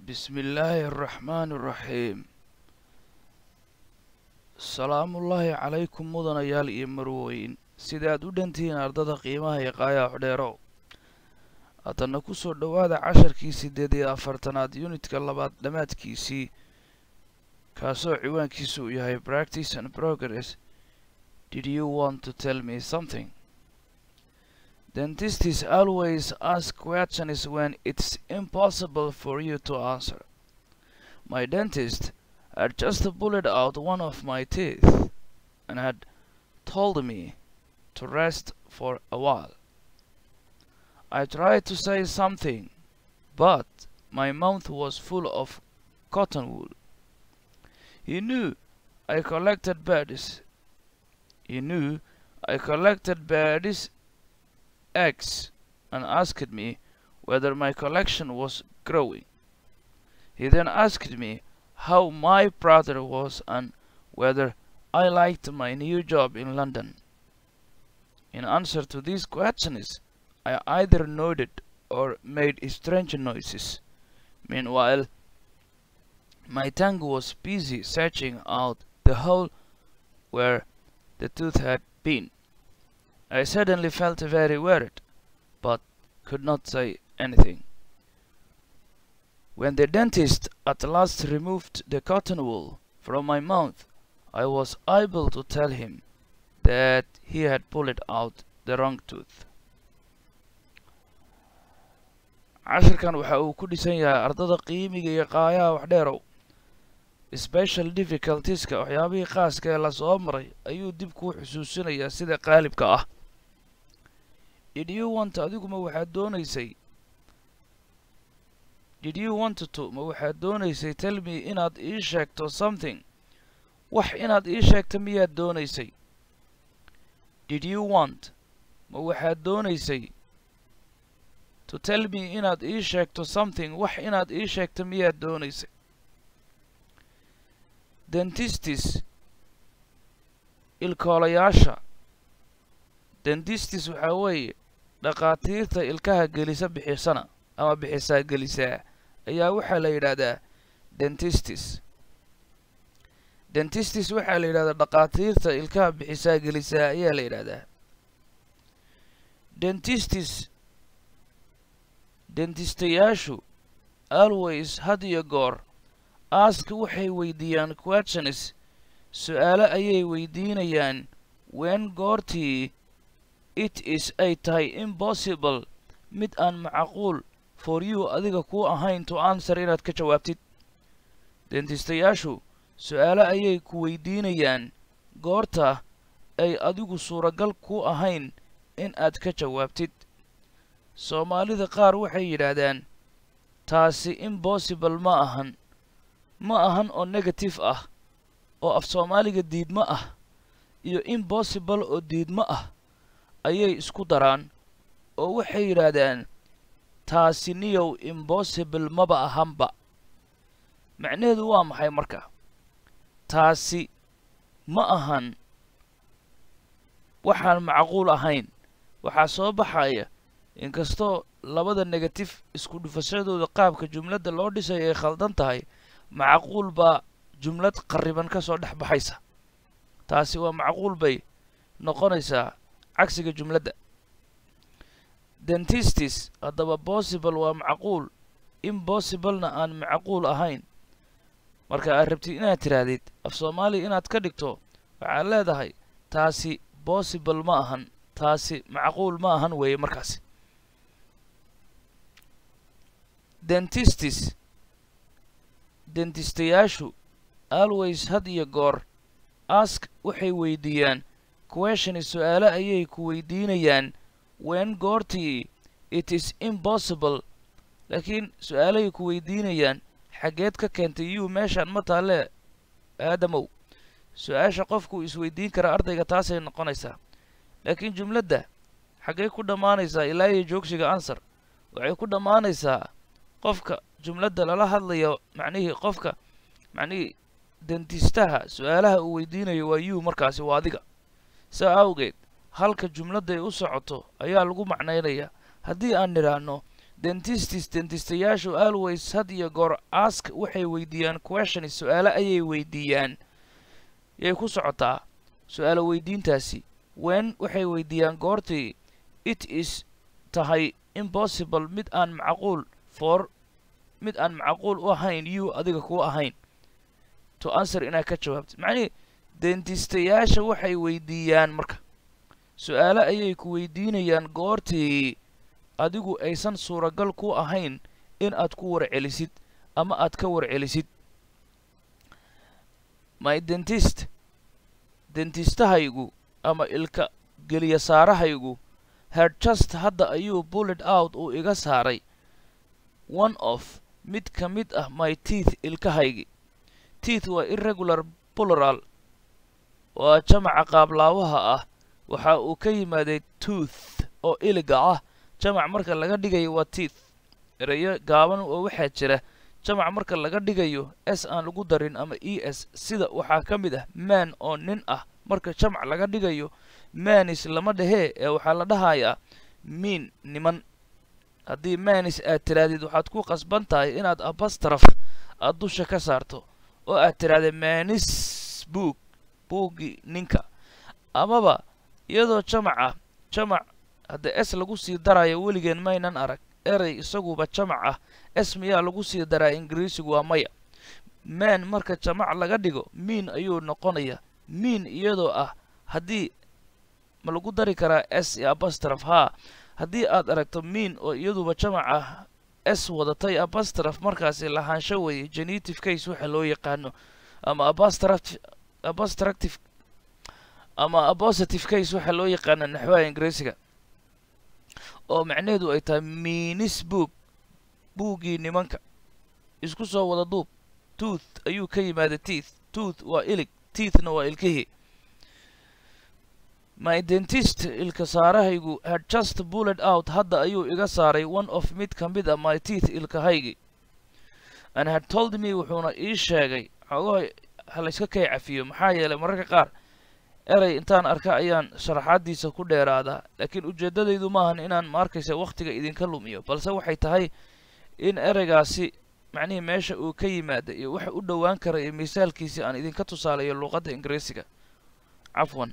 بسم الله الرحمن الرحيم salaamullaahi calaykum mudanayaal iyo marweyn sidaad u dhantihiin ardada qiimaha iyo qaayaha xudheerow haddana ku soo dhowaada casharkii siddeed iyo afartanaad yunitka labaad dhammaadkiisii kaasoo ciwaankiisu uu yahay practice and progress did you want to tell me something dentists always ask questions when it's impossible for you to answer my dentist had just pulled out one of my teeth and had told me to rest for a while. I tried to say something, but my mouth was full of cotton wool. He knew I collected birds. He knew I collected birds' eggs and asked me whether my collection was growing. He then asked me how my brother was and whether I liked my new job in London. In answer to these questions, I either nodded or made strange noises. Meanwhile, my tongue was busy searching out the hole where the tooth had been. I suddenly felt very worried, but could not say anything. When the dentist at last removed the cotton wool from my mouth, I was able to tell him that he had pulled out the wrong tooth. cashirkan waxa uu ku dhisan yahay ardada qiimiga iyo qaayaha waxdheerow special difficultieska waxyaabihii qaaska ee lasoo maray ayuu dib kuu xusuusinayaa sida qaalibka ah did you want adiguma waxaad doonaysay did you want to ma waxaad doonaysay tell me inaad ii sheegto something wax inaad ii sheegto miyaad doonaysay did you want ma waxaad doonaysay to tell me inaad ii sheegto something wax inaad ii sheegto miyaad doonaysay dentistis ilkoolayaasha dentistis waxaa weeye dhakhaatiirta ilkaha gelisa bixisana ama bixisaa gelisaa ayaa waxaa la yidhaahdaa dentistis dentistis waxaa la yidhahdaa dhakhaatiirta ilkaha bixisaa gelisaa ayaa la yidhaahdaa dentistis dentistayaashu always had iyo goor aaska waxay weydiiyaan questions su-aalo ayay weydiinayaan wen goortii it is ay tahay impossible mid aan macquul for you adiga kuu ahayn to answer inaad ka jawaabtid dentistayaashu su-aalo ayay ku weydiinayaan goorta ay adigu suuragal kuu ahayn in aad ka jawaabtid soomaalida qaar waxay yidhaahdaan taasi impossible ma ahan ma ahan oo negative ah oo af soomaaliga diidmo ah iyo impossible oo diidmo ah ayay isku daraan oo waxay yidhaahdaan taasi niyow impossible maba ahanba macnaheedu waa maxay marka taasi ma ahan waxaan macquul ahayn waxaa soo baxaya inkastoo labada negatif isku dhufashadooda qaabka jumladda loo dhisayo ay khaldan tahay macquul baa jumlad qarriban ka soo dhex baxaysa taasi waa macquul bay noqonaysaa cagsiga jumladda dentistis haddaba possible waa macquul impossiblena aan macquul ahayn marka aad rabtid inaad tidhaahdid af soomaaliya inaad ka dhigto waxaad leedahay taasi possible ma ahan taasi macquul ma ahan weeye markaasi dentistis dentistayaashu always had iyo goor ask waxay weydiiyaan questioni su-aalo ayay ku weydiinayaan wen goortii it is impossible laakiin su-aalahay ku weydiinayaan xaggeed ka keentay yuu meeshaan ma taalle aadamow su-aasha qofku isweydiin kara ardayga taasay noqonaysaa laakiin jumladda xaggay ku dhammaanaysaa ilaa iyo joogsiga answer waxay ku dhammaanaysaa qofka jumladda lala hadlayo macnihii qofka macnihii dentistaha su-aalaha uu weydiinayo waa yuu markaasi waa adiga saa awgeed halka jumladday u socoto ayaa lagu macnaynayaa haddii aan nidhaahno dentistis dentistayaashu always had iyo goor ask waxay weydiiyaan questions su-aalo ayay weydiiyaan yay ku socotaa su-aalo weydiintaasi wen waxay weydiiyaan goortii it is tahay impossible mid aan macquul for mid aan macquul u ahayn you adiga ku ahayn to answer inaad ka jawaabto macnihii dentistayaasha waxay weydiiyaan marka su-aalo ayay ku weydiinayaan goortii adigu aysan suuragal ku ahayn in aad ku warcelisid ama aad ka warcelisid my dentist dentistahaygu ama ilka geliya saarahaygu had just hadda ayuu bullet out uu iga saaray one of mid ka mid ah my teeth ilkahaygi teeth waa irregular plural waa jamaca qaablaawaha ah waxa uu ka yimaaday tooth oo iliga ah jamac marka laga dhigayo waa teeth erayo gaaban oo waxaa jira jamac marka laga dhigayo s aan lagu darin ama e s sida waxaa ka mid ah man oo nin ah marka jamac laga dhigayo manis lama dhehee ee waxaa la dhahayaa miin niman haddii manis aad tirahdid waxaad ku qasban tahay inaad abastraf aad dusha ka saarto oo aad tirahdee manis boog buuggii ninka amaba iyadoo jamac ah jamac hadda s lagu sii darayo weligeen maynan arag erey isaguba jamac ah s miyaa lagu sii daraa ingiriisigu waa maya man marka jamac laga dhigo miin ayuu noqonayaa miin iyadoo ah haddii ma lagu dari karaa s iyo abastraf haa haddii aad aragto miin oo iyaduba jamac ah s wadatay abastraf markaasi lahaansho weeye genetive case waxa loo yaqaano ama abastraf abastractive ama apositive case waxa loo yaqaana naxwaha ingiriisiga oo macnaheedu ay tahay miinis boog buuggii nimanka isku soo wada duub tooth ayuu ka yimaada teeth tooth waa ilig teethna waa ilkihii my dentist ilka saarahaygu had just bullet out hadda ayuu iga saaray one of mid ka mid a my teeth ilkahaygi and had told me wuxuuna ii sheegay xogaha halayska kay cafiyo maxaa yeelay mararka qaar erey intaan arka ayaan sharaxaadiisa ku dheeraadaa laakiin ujeeddadaydu maahan inaan ma arkaysa wakhtiga idinka lumiyo balse waxay tahay in ereygaasi macnihii meesha uu ka yimaada iyo waxa u dhowaan kara iyo misaalkiisii aan idinka tusaalayo luuqadda ingiriisiga cafwan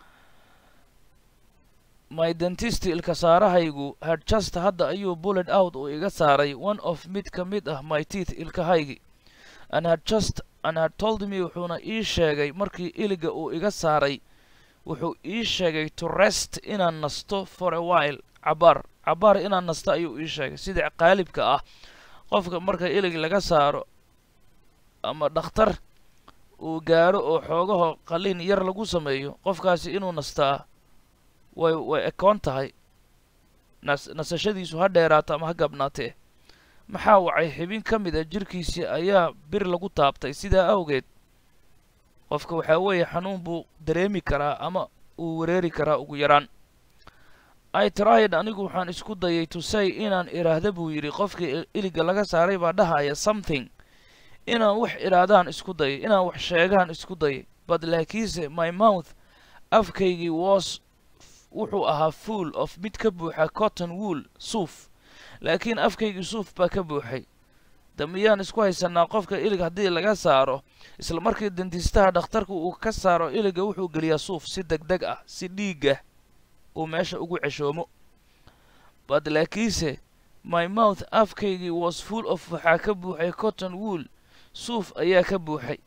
my dentist ilka saarahaygu had just hadda ayuu bullet out uu iga saaray one of mid ka mid ah my teeth ilkahaygi and had just and had told me wuxuuna ii sheegay markii iliga uu iga saaray wuxuu ii sheegay to rest inaan nasto for a while cabaar cabaar inaan nasto ayuu ii sheegay sida qaalibka ah qofka marka ilig laga saaro ama dhakhtar uu gaaro oo xoogaho qalin yar lagu sameeyo qofkaasi inuu nastaa way way ekoon tahay nas nasashadiisu ha dheeraato ama ha gabnaatee maxaa wacay xibin ka mid a jirkiisii ayaa bir lagu taabtay sidaa awgeed qofka waxaa weeye xanuun buu dareemi karaa ama uu wareeri karaa ugu yaraan i tried anigu waxaan isku dayay to say inaan idhaahda buu yidhi qofkii iliga laga saaray baa dhahaya something inaan wax idhaahdaan isku dayay inaan wax sheegaan isku dayay but laakiinse my mouth afkaygii was wuxuu ahaa full of mid ka buuxa cotton wool suuf laakiin afkaygii suuf baa ka buuxay damiyaan isku haysanaa qofka ilig haddii laga saaro isla markii dendistaha dhakhtarka uu ka saaro iliga wuxuu geliyaa suuf si deg deg ah si dhiiga uu meesha ugu ceshoomo but laakiinse my mouth afkaygii was full of waxaa ka buuxay cotton wool suuf ayaa ka buuxay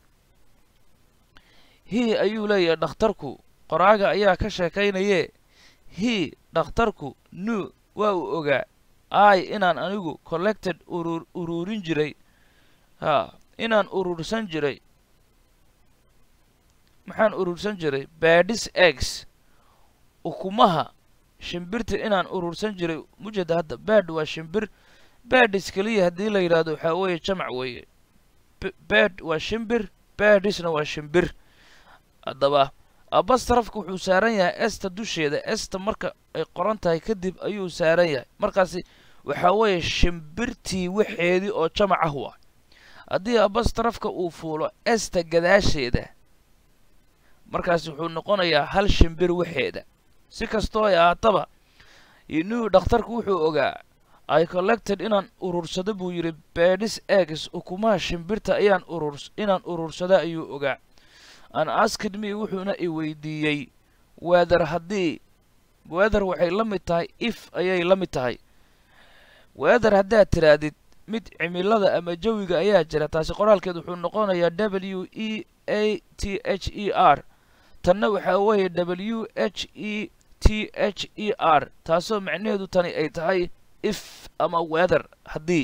hii ayuu leeyahay dhakhtarku qoraaga ayaa ka sheekaynayee hii dhakhtarku new waa uu ogaa ay inaan anigu collected urur ururin jiray ha inaan urursan jiray maxaan urursan jiray badis eggs ukumaha shimbirta inaan urursan jiray mujeda hadda bad waa shimbir badis keliya haddii la yidhaahdo waxaa weeye jamac weeye bad waa shimbir badisna waa shimbir haddaba abastrafka wuxuu saaran yahay esta dusheeda esta marka ay qoran tahay kadib ayuu saaran yahay markaasi waxaa weeye shimbirtii waxeedii oo jamac ah waa haddii abastrafka uu fuulo esta gadaasheeda markaasi wuxuu noqonayaa hal shimbir waxeeda si kastoo ay ahaataba inuu dhakhtarku wuxuu ogaa i collected inaan urursado buu yidhi bedis eggs ukumaha shimbirta ayaan ururs inaan urursada ayuu ogaa an asked me wuxuuna i weydiiyey weather haddii weather waxay la mid tahay if ayay la mid tahay weather haddaad tidhaahdid mid cimilada ama jawiga ayaa jira taasi qoraalkeed wuxuu noqonayaa w e a t h e r tanna waxaa weeye w h e t h e r taasoo macnaheedu tani ay tahay if ama weather haddii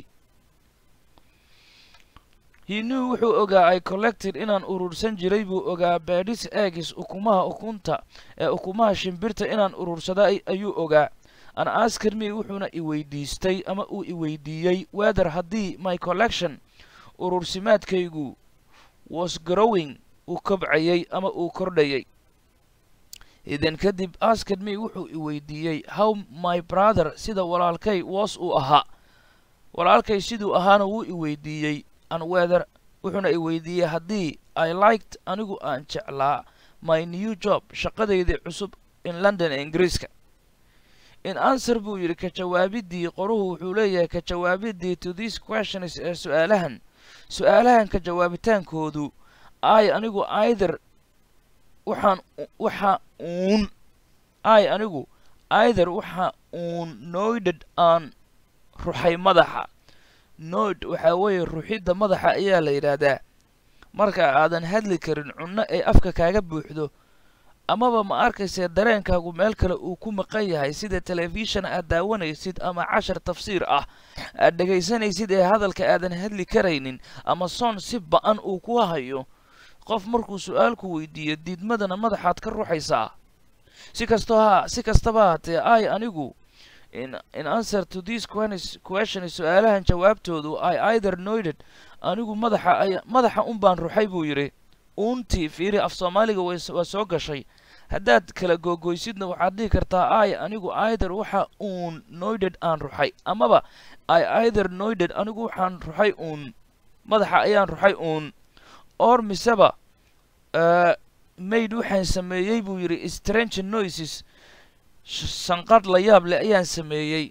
hinew wuxuu ogaa i collected inaan urursan jiray buu ogaa bedis eggs ukumaha ukunta ee ukumaha shimbirta inaan urursada ayuu ogaa an asked me wuxuuna i weydiistay ama uu i weydiiyey weather haddii my collection urursimaadkaygu was growing uu kobcayay ama uu kordhayay idan kadib asked me wuxuu i weydiiyey how my brother sida walaalkay was uu ahaa walaalkay siduu ahaana wuu i weydiiyey an weather wuxuuna i weydiiyey haddii i liked anigu aan jeclaa my new job shaqadaydii cusub in london ee ingiriiska in answer buu yidhi ka jawaabiddii qoruhu wuxuu leeyahay ka jawaabiddii to these questions ee su-aalahan su-aalahan ka jawaabitaankoodu ay anigu either waxaan waxa uun ay anigu either waxa uun noyded aan ruxay madaxa noyd waxaa weeye ruxidda madaxa ayaa la yidhaahdaa marka aadan hadli karin cunno ay afka kaaga buuxdo amaba ma arkaysee dareenkaagu meel kale uu ku maqan yahay sida telefishan aad daawanaysid ama cashar tafsiir ah aad dhegaysanaysid ee hadalka aadan hadli karaynin ama soon si ba-an uu ku hayo qof markuu su-aalku weydiiyo diidmadana madaxaad ka ruxaysaa si kastoo ha si kastaba haatee ay anigu in in answer to these questions su-aalahan jawaabtoodu i either noyded anigu madaxa ay madaxa un baan ruxay buu yidhi uuntii fiiri af soomaaliga waa soo gashay haddaad kala googoysidna waxaad dhihi kartaa ay anigu either waxa uun noyded aan ruxay amaba i either noyded anigu waxaan ruxay uun madaxa ayaan ruxay uun or miseba mayd waxaan sameeyey buu yidhi strange noises sanqadh la yaab leh ayaan sameeyey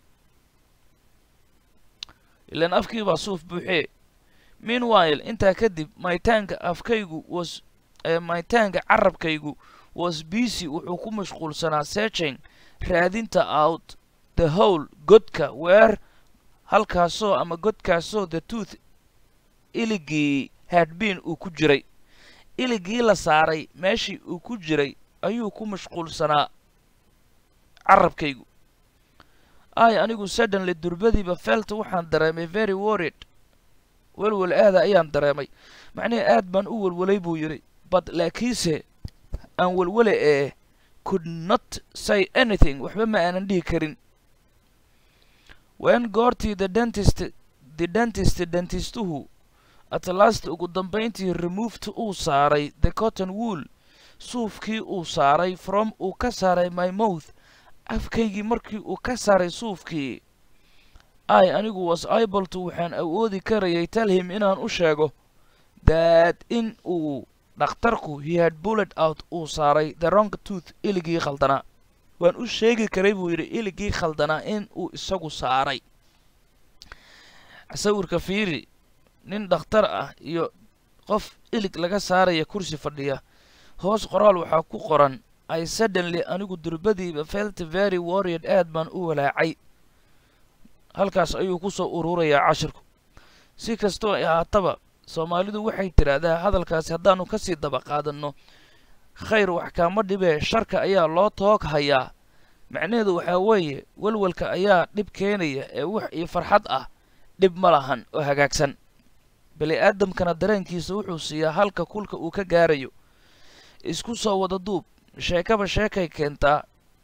ilaan afkiibaa suuf buuxee meanwhile intaa kadib maytaanka afkaygu was maytaanka carabkaygu was busy wuxuu ku mashquulsanaa searching raadinta out the hole godka weer halkaasoo ama godkaasoo the tooth iligii hadbeen uu ku jiray iligii la saaray meeshii uu ku jiray ayuu ku mashquulsanaa carabkaygu ay anigu suddenly durbadiiba felta waxaan dareemay very worried welwel aada ayaan dareemay macnihii aad baan u welwelay buu yidhi but laakiinse aan welwele ee could not say anything waxba ma aanan dhihi karin wen goortii the dentist the dentist dentistuhu at last ugu dambayntii removed uu saaray the cotton wool suufkii uu saaray from uu ka saaray my mouth afkaygii markii uu ka saaray suufkii ay anigu was able to waxaan awoodi karayay talhim inaan u sheego that in uu dhakhtarku he had bullet out uu saaray the wrong tooth iligii khaldanaa waan u sheegi karay buu yidhi iligii khaldanaa in uu isagu saaray sawirka fiiri nin dhakhtar ah iyo qof ilig laga saaraya kursi fadhiya hoos qoraal waxaa ku qoran i suddenly anigu durbadiiba felt very worried aad baan u walaacay halkaas ayuu ku soo ururayaa cashirku si kastoo ay ahaataba soomaalidu waxay tidhaahdaa hadalkaasi haddaannu ka sii daba qaadanno khayr wax kaama dhibee sharka ayaa loo toog hayaa macnaheedu waxaa weeye welwelka ayaa dhib keenaya ee wax iyo farxad ah dhib ma lahan oo hagaagsan bani aadamkana dareenkiisa wuxuu siiyaa halka kulka uu ka gaarayo isku soo wada duub sheekaba sheekay keentaa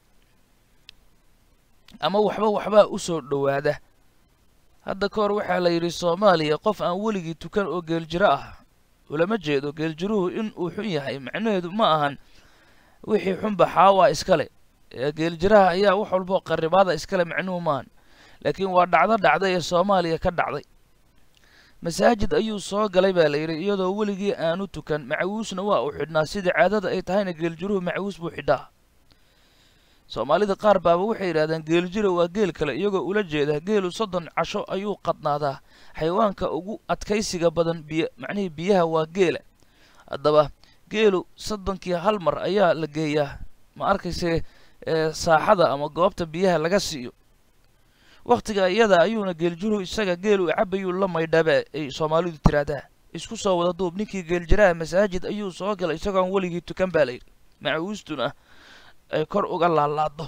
ama waxba waxbaa u soo dhowaada hadda ka hor waxaa la yidhi soomaaliya qof aan weligii tukan oo geeljiro ah ulama jeedo geeljiruhu in uu xun yahay macnaheedu ma ahan wixii xunba xaawaa iskale geeljiraha ayaa wax walboo qarribaada iskale macnuhu maahan laakiin waa dhacdo dhacday ee soomaaliya ka dhacday masaajid ayuu soo galay baa la yidhi iyadoo weligii aanu tukan macawiusna waa uu xidhnaa sidai caadada ay tahayna geeljiruhu macawius buu xidhaa soomaalida qaar baaba waxay yidhahdeen geeljiro waa geel kale iyagoo ula jeeda geelu soddon casho ayuu qadnaadaa xayawaanka ugu adkaysiga badan biy macnihii biyaha waa geela haddaba geelu soddonkii hal mar ayaa la geeyaa ma arkayse saaxada ama goobta biyaha laga siiyo wakhtiga iyada ayuuna geeljiruhu isaga geelu cabayuu la maydhaba ay soomaalidu tiraahdaa isku soo wada duub ninkii geeljiraha masaajid ayuu soo galay isagoon weligii tukan baa layidhi macawiistuna ay kor uga laalaado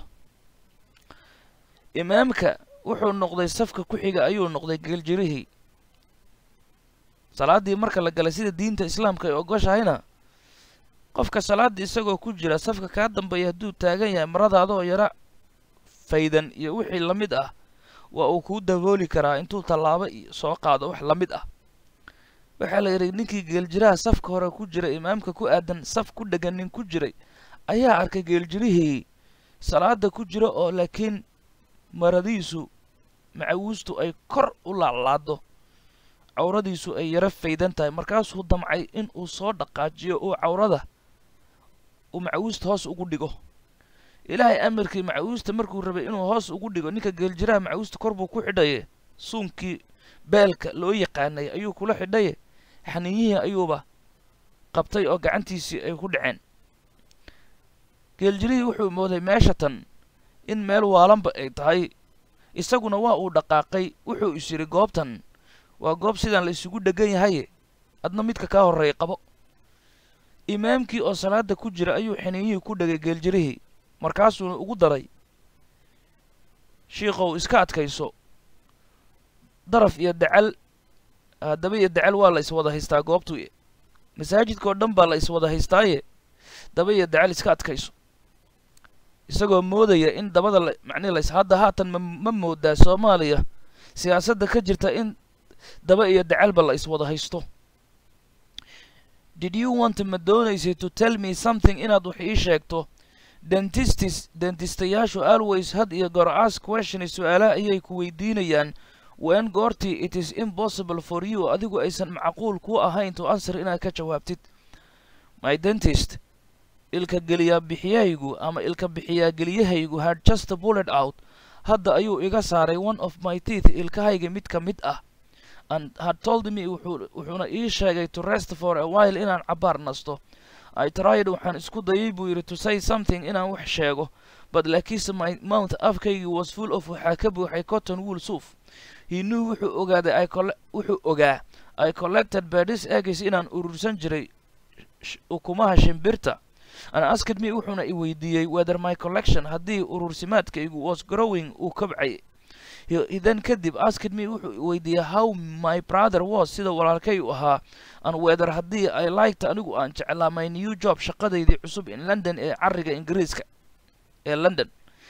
imaamka wuxuu noqday safka ku xiga ayuu noqday geeljirihii salaaddii marka la galay sida diinta islaamka ay ogoshahayna qofka salaaddii isagoo ku jira safka kaa dambeeya hadduu taagan yahay maradaadoo yara faydan iyo wixii la mid ah waa uu kuu dabooli karaa intuu tallaabo iyo soo qaado wax la mid ah waxaa la yidhi ninkii geeljiraha safka hore ku jira imaamka ku aadan saf ku dhegan nin ku jiray ayaa arkay geeljirihii salaada ku jira oo laakiin maradiisu macawiistu ay kor u laalaado cawradiisu ay yaro faydan tahay markaasuu damcay in uu soo dhaqaajiyo oo cawrada uu macawiista hoos ugu dhigo ilaahay amarkii macawiista markuu rabay inuu hoos ugu dhigo ninka geeljiraha macawiista kor buu ku xidhaye suunkii beelka loo yaqaanay ayuu kula xidhaye xaniiyihii ayuuba qabtay oo gacantiisii ay ku dhaceen geeljirihii wuxuu mooday meesha tan in meel waalanba ay tahay isaguna waa uu dhaqaaqay wuxuu is yidhi goobtan waa goob sidaan la isugu dhegan yahaye adna midka kaa horreeya qabo imaamkii oo salaada ku jira ayuu xiniiyihii ku dhegay geeljirihii markaasuuna ugu daray shiikow iska adkayso daraf iyo dacal haddaba iyo dacal waa la iswada haystaa goobtu masaajidkaoo dhan baa la iswada haystaaye daba iyo dacal iska adkayso isagoo moodaya in dabada la macnihi lays hadda haatan ma ma moodaa soomaaliya siyaasadda ka jirta in daba iyo dacalba la iswada haysto did you want ma doonaysay to tell me something inaad wax ii sheegto dentistis dentistayaashu always had iyo goor ask questioni su-aalaha ayay ku weydiinayaan when goortii it is impossible for you adigu aysan macquul ku ahayn to answer inaad ka jawaabtid my dentist ilka geliyaa bixiyahaygu ama ilka bixiyaa geliyahaygu had just bullet out hadda ayuu iga saaray one of my teeth ilkahayga mid ka mid ah and had told me wuxuu wuxuuna ii sheegay to rest for a while inaan cabaar nasto i tried waxaan isku dayay buu yidhi to say something inaan wax sheego but laakiinse my mouth afkaygii was full of waxaa ka buuxay cotton wool suuf he knew wuxuu ogaaday I colle wuxuu ogaa i collected badis eggs inaan urursan jiray ukumaha shimbirta and asked me wuxuuna i weydiiyey whether my collection haddii urursimaadkaygu was growing uu kabcay then kadib asked me wuxuu weydiiyey how my brother was sida walaalkay u ahaa and whether haddii i liked anigu aan jeclaa my new job shaqadaydii cusub in london ee cariga ingiriiska ee london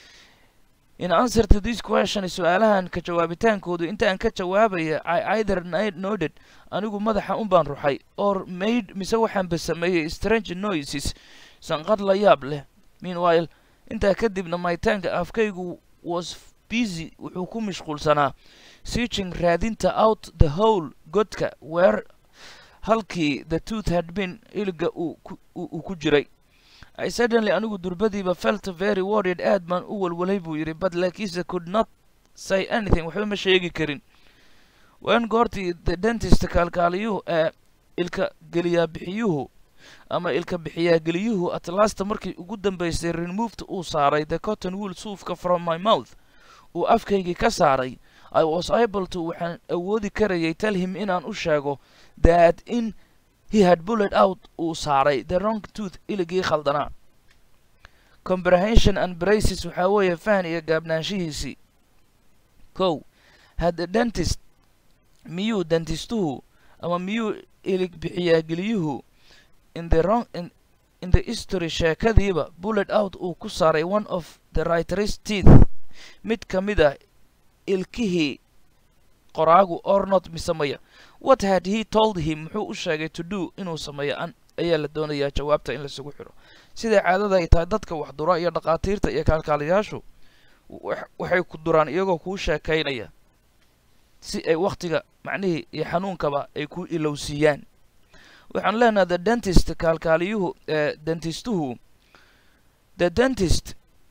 in answer to this question su-aalahan ka jawaabitaankoodu intaan ka jawaabaya i either noted anigu madaxa un baan ruxay or made mise waxaanba sameeyey strange noises sanqad la yaab leh meanwhile intaa kadibna maytaanka afkaygu was busy wuxuu ku mashquulsanaa searching raadinta out the whole godka where halkii the tooth had been iliga uu ku jiray i suddenly anigu durbadiiba felt very worried aad baan u walwalay buu yidhi but laakiinse could not say anything waxba ma sheegi karin wen goortii the dentist kaalkaaliyuhu ee ilka geliyaa bixiyuhu ama ilka bixiyaa geliyuhu atlasta markii ugu dambaysay removed uu saaray the cotton wool suufka from my mouth uu afkaygii ka saaray i was able to waxaan awoodi karayay tell him inaan u sheego that in he had bullet out uu saaray the wrong tooth iligii khaldanaa comprehension and braces waxaa weeye fahan iyo gaabnaanshihiisii kow had dentist miyuu dentistuhu ama miyuu ilig bixiyaa geliyuhu in the wrong in, in the history sheekadiiba bullet out uu ku saaray one of the writer's teeth mid ka mid ah ilkihii qoraagu or not misamaya what had he told him muxuu u sheegay to do inuu sameeyo an ayaa la doonayaa jawaabta in laisugu xidho siday caadada ay tahay dadka wax dura iyo dhakhaatiirta iyo kaalkaaliyaashu waxay ku duraan iyagoo kuu sheekaynaya si ay wakhtiga macnihii iyo xanuunkaba ay ku ilowsiiyaan waxaan leenahay the dentist kaalkaaliyuhu ee dentistuhu the dentist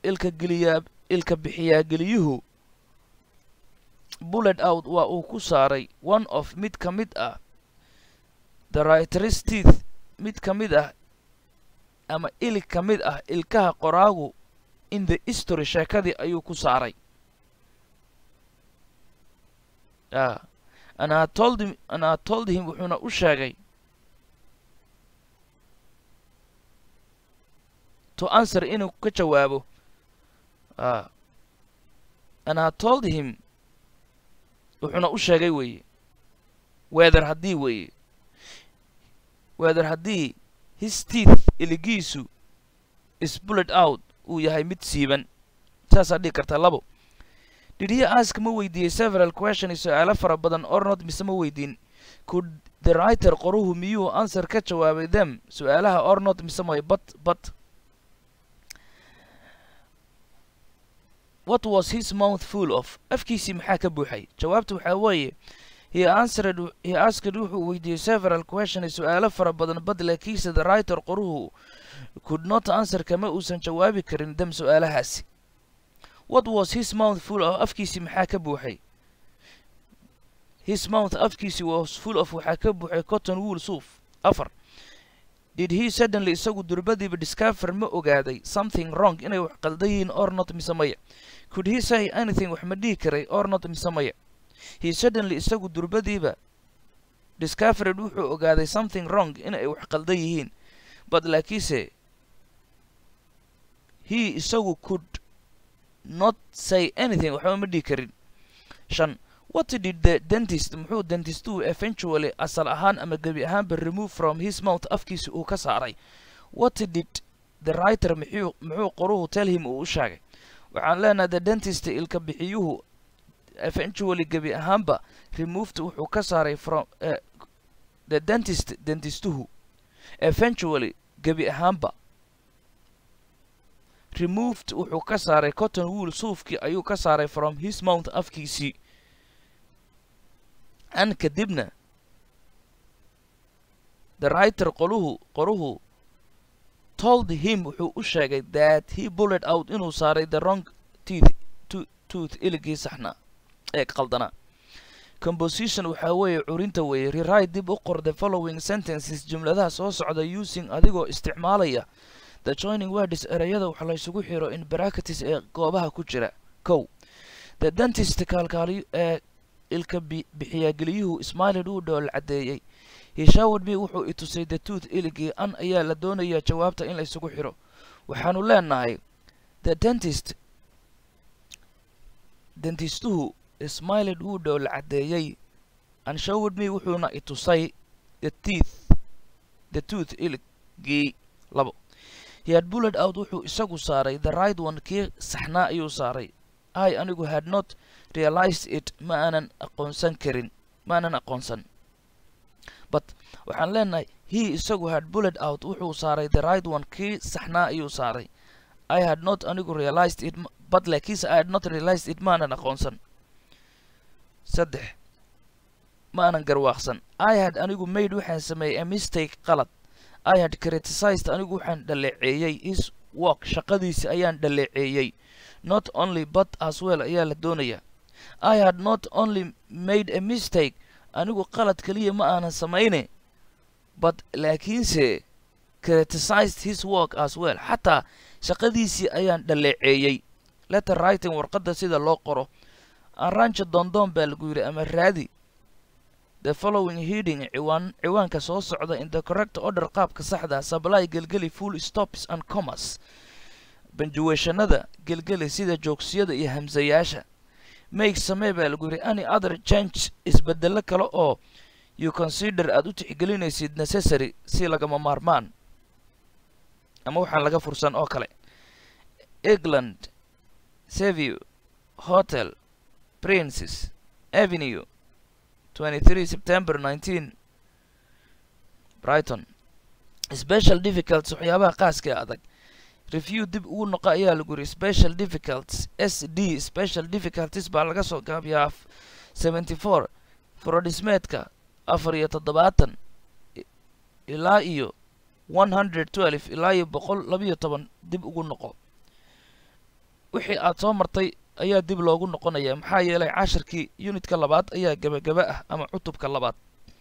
ilka geliyaa ilka bixiyaa geliyuhu bullet out waa uu ku saaray one of mid ka mid ah the writer's teeth mid ka mid ah ama ilig ka mid ah ilkaha qoraagu in the history sheekadii ayuu ku saaray a and I told him and I told him wuxuuna u sheegay to answer inuu ka jawaabo a and I told him wuxuuna u sheegay weeye weather haddii weeye weather haddii his teeth iligiisu is bullet out uu yahay mid siiban saasaa dhigi kartaa labo did he ask ma weydiiyey several questions su-aalo fara badan or not mise ma weydiin could the writer qoruhu miyuu answer ka jawaabay them su-aalaha or not mise may but but what was his mouth full of afkiisii maxaa ka buuxay jawaabta waxaa weeye he answered he asked wuxuu weydiiyey several questions su-aalo fara badan but laakiinse the writer qoruhu could not answer kama uusan jawaabi karin them su-aalahaasi what was his mouth full of afkiisii maxaa ka buuxay his mouth afkiisii was full of waxaa ka buuxay cotton wool suuf afar did he suddenly isagu durbadiiba discover ma ogaaday something wrong inay wax qaldan yihiin or not mise maya could he say anything wax ma dhihi karay or not mise maya he suddenly isagu durbadiiba discovered wuxuu ogaaday something wrong inay wax qaldan yihiin but laakiinse he isagu could not say anything waxba ma dhihi karin shan what did the dentist muxuu dentistuhu eventually asal ahaan ama gebi ahaanba remove from his mouth afkiisa uu ka saaray what did the writer muxuu muxuu qoruhu tell him uu u sheegay waxaan leenahay the dentist ilka bixiyuhu eventually gebi ahaanba removed wuxuu ka saaray from uh, the dentist dentistuhu eventually gebi ahaanba removed wuxuu ka saaray cotton wool suufkii ayuu ka saaray from his mouth afkiisii an kadibna the writer qoluhu qoruhu told him wuxuu u sheegay that he bullet out inuu saaray the wrong teeth to tooth iligii saxnaa ee qaldanaa composition waxaa weeye curinta weeye rewrite dib u qor the following sentences jumladaha soo socda using adigoo isticmaalaya the joining words ereyada wax la isugu xiro in bracketes ee goobaha ku jira kow the dentist kaalkaaliyo ee ilka bixiyageliyuhu smiled uu dhool caddeeyey he showed me wuxuu i tusay the tooth iligii an ayaa la doonayaa jawaabta in la isugu xiro waxaanu leenahay the dentist dentistuhu smiled wuu dhool caddeeyey and showed me wuxuuna i tusay the teeth the tooth iligii labo he had bullet out wuxuu isagu saaray the right one kii saxnaa ayuu saaray i anigu had not realized it ma aanan aqoonsan karin ma aanan aqoonsan but waxaan leenahay he isagu had bullet out wuxuu saaray the right one kii saxnaa ayuu saaray i had not anigu realized it but laakiinse i had not realized it ma aanan aqoonsan saddex ma aanan garwaaqsan i had anigu maid waxaan sameeyey a mistake qalad i had criticized anigu waxaan dhaleeceeyey his work shaqadiisi ayaan dhaleeceeyey not only but as well ayaa la doonayaa i had not only made a mistake anigu qalad keliya ma aanan samayne but laakiinse criticized his work as well xataa shaqadiisii ayaan dhaleeceeyey letter writing warqadda sida loo qoro arrange dondoon baa lagu yidhi ama raadi the following heading ciwaan ciwaanka soo socda in the correct order qaabka saxda supply gelgeli full stops and commas banjuweeshanada gelgeli sida joogsiyada iyo hamsayaasha make samee baa lagu yidhi any other change isbedelo kale oo you consider aad u tixgelinaysid necessary si lagama maarmaan ama waxaan laga fursan oo kale england saview hotel princes avenue 23 september 19 brighton special difficults waxyaabaha qaaska ee adag review dib ugu noqo ayaa lagu yidhi special difficults s d special difficulties baa laga soo gaabiyaa seventy four furodhismeedka afar iyo toddobaatan ilaa iyo one hundred twelve ilaa iyo boqol labiyo toban dib ugu noqo wixii aad soo martay ayaa dib loogu noqonaya maxaa yeelay cashirkii unitka labaad ayaa gebagaba ah ama cutubka labaad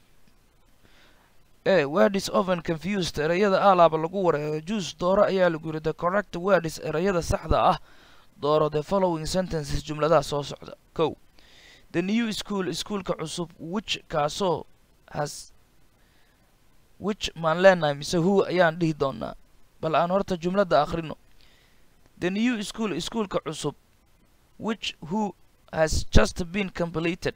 e wordis oven confused ereyada alaaba lagu wareero juice dooro ayaa lagu yidhi the correct wordis ereyada saxda ah dooro the following sentences jumladaha soo socda kow the new school iskuolka cusub which kaasoo has which maan leenahay mise who ayaan dhihi doonaa bal aan horta jumladda akhrino the new school iskuolka cusub which who has just been completed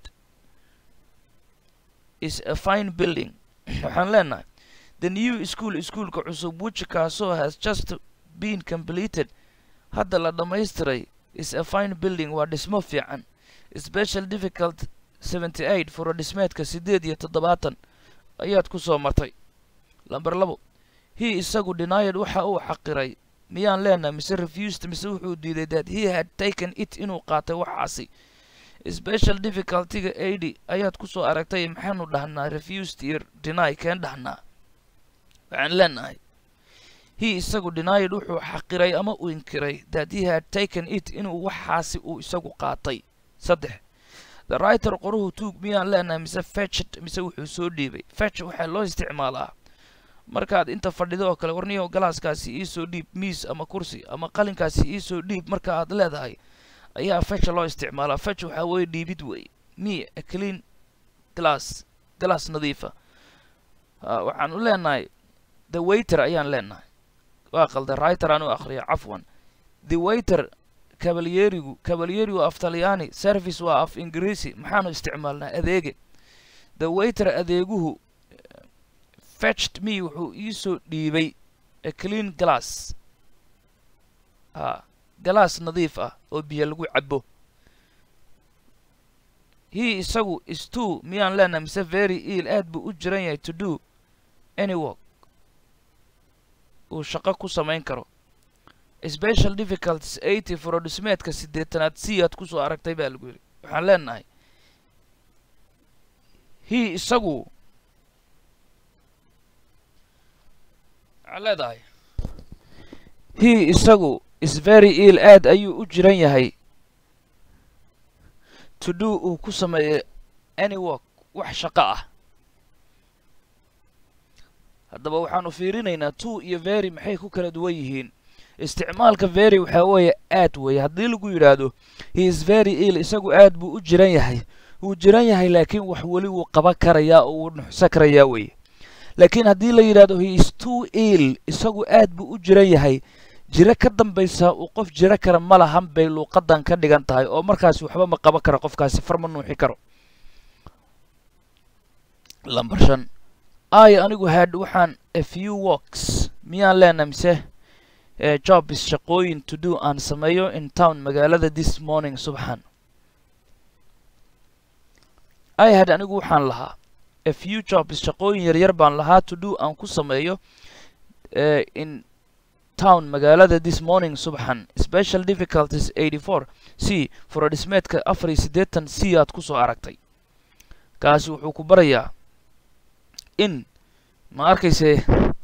is a fine building waxaan leenahay the new school iskuolka cusub which kaasoo has just been completed hadda la dhammaystiray is a fine building waa dhismo fiican special difficult seventy eight furo dhismeedka siddeed iyo toddobaatan ayaad ku soo martay lamber labo he isagu denied waxa uu xaqiray miyaan leenahay mise refused mise wuxuu diiday that he had taken it inuu qaatay waxaasi special difficultyga eighty ayaad ku soo aragtay maxaanu dhahnaa refused iyo deny keen dhahnaa waxaan leenahay he isagu denied wuxuu xaqiray ama uu inkiray that he had taken it inuu waxaasi uu isagu qaatay saddex the writer qoruhu tuug miyaan leenahay mise fetched mise wuxuu soo dhiibay fetch waxaa loo isticmaalaa markaad inta fadhido oo kale warniyo galaaskaasi iisoo dhiib miis ama kursi ama qalinkaasi iisoo dhiib marka aad leedahay ayaa fetch loo isticmaalaa fetch waxaa weeye dhiibid weeye me a clean glass glass nadiifa waxaan u leenahay the waiter ayaan leenahay waa qalda writer aan u akhriya cafwan the waiter kabalyerigu kabalyerigu af talyaani service waa af ingiriisi maxaanu isticmaalnaa adeege the waiter adeeguhu fetched me wuxuu iisoo dhiibay a clean glass a galaas nadiif ah oo biyo lagu cabo he isagu is two miyaan leenahay mise very ill aad buu u jiran yahay to do any work uu shaqo ku samayn karo special difficulties eighty furodhismeedka siddeetanaad si aad ku soo aragtay baa lagu yidhi waxaan leenahay he isagu waxaan leedahay he isagu is very ill aad ayuu u jiran yahay to do uu ku sameeyo any work wax shaqo ah haddaba waxaanu fiirinaynaa two iyo very maxay ku kala duwan yihiin isticmaalka very waxaa weeye aad weeye haddii lagu yidhaahdo he is very ill isagu aad buu u jiran yahay wuu jiran yahay laakiin wax weli wuu qaban karayaa oo wuu nuxsan karayaa weeye laakiin haddii la yidhahdo he is too ill isagu aad buu u jiran yahay jiro ka dambaysa uu qof jiro kara ma lahan bay luuqadan ka dhigan tahay oo markaasi waxba ma qaban kara qofkaasi far ma nuuxi karo lamber shan ay anigu had waxaan a few works miyaan leenahay mise jobs shaqooyin to do aan sameeyo in town magaalada this morning subxan i had anigu waxaan lahaa a few jobs shaqooyin yaryar baan lahaa to do aan ku sameeyo in town magaalada this morning subxan special difficulties eighty four c furodhismeedka afar iyo siddeetan c aad ku soo aragtay kaasi wuxuu ku barayaa in ma arkayse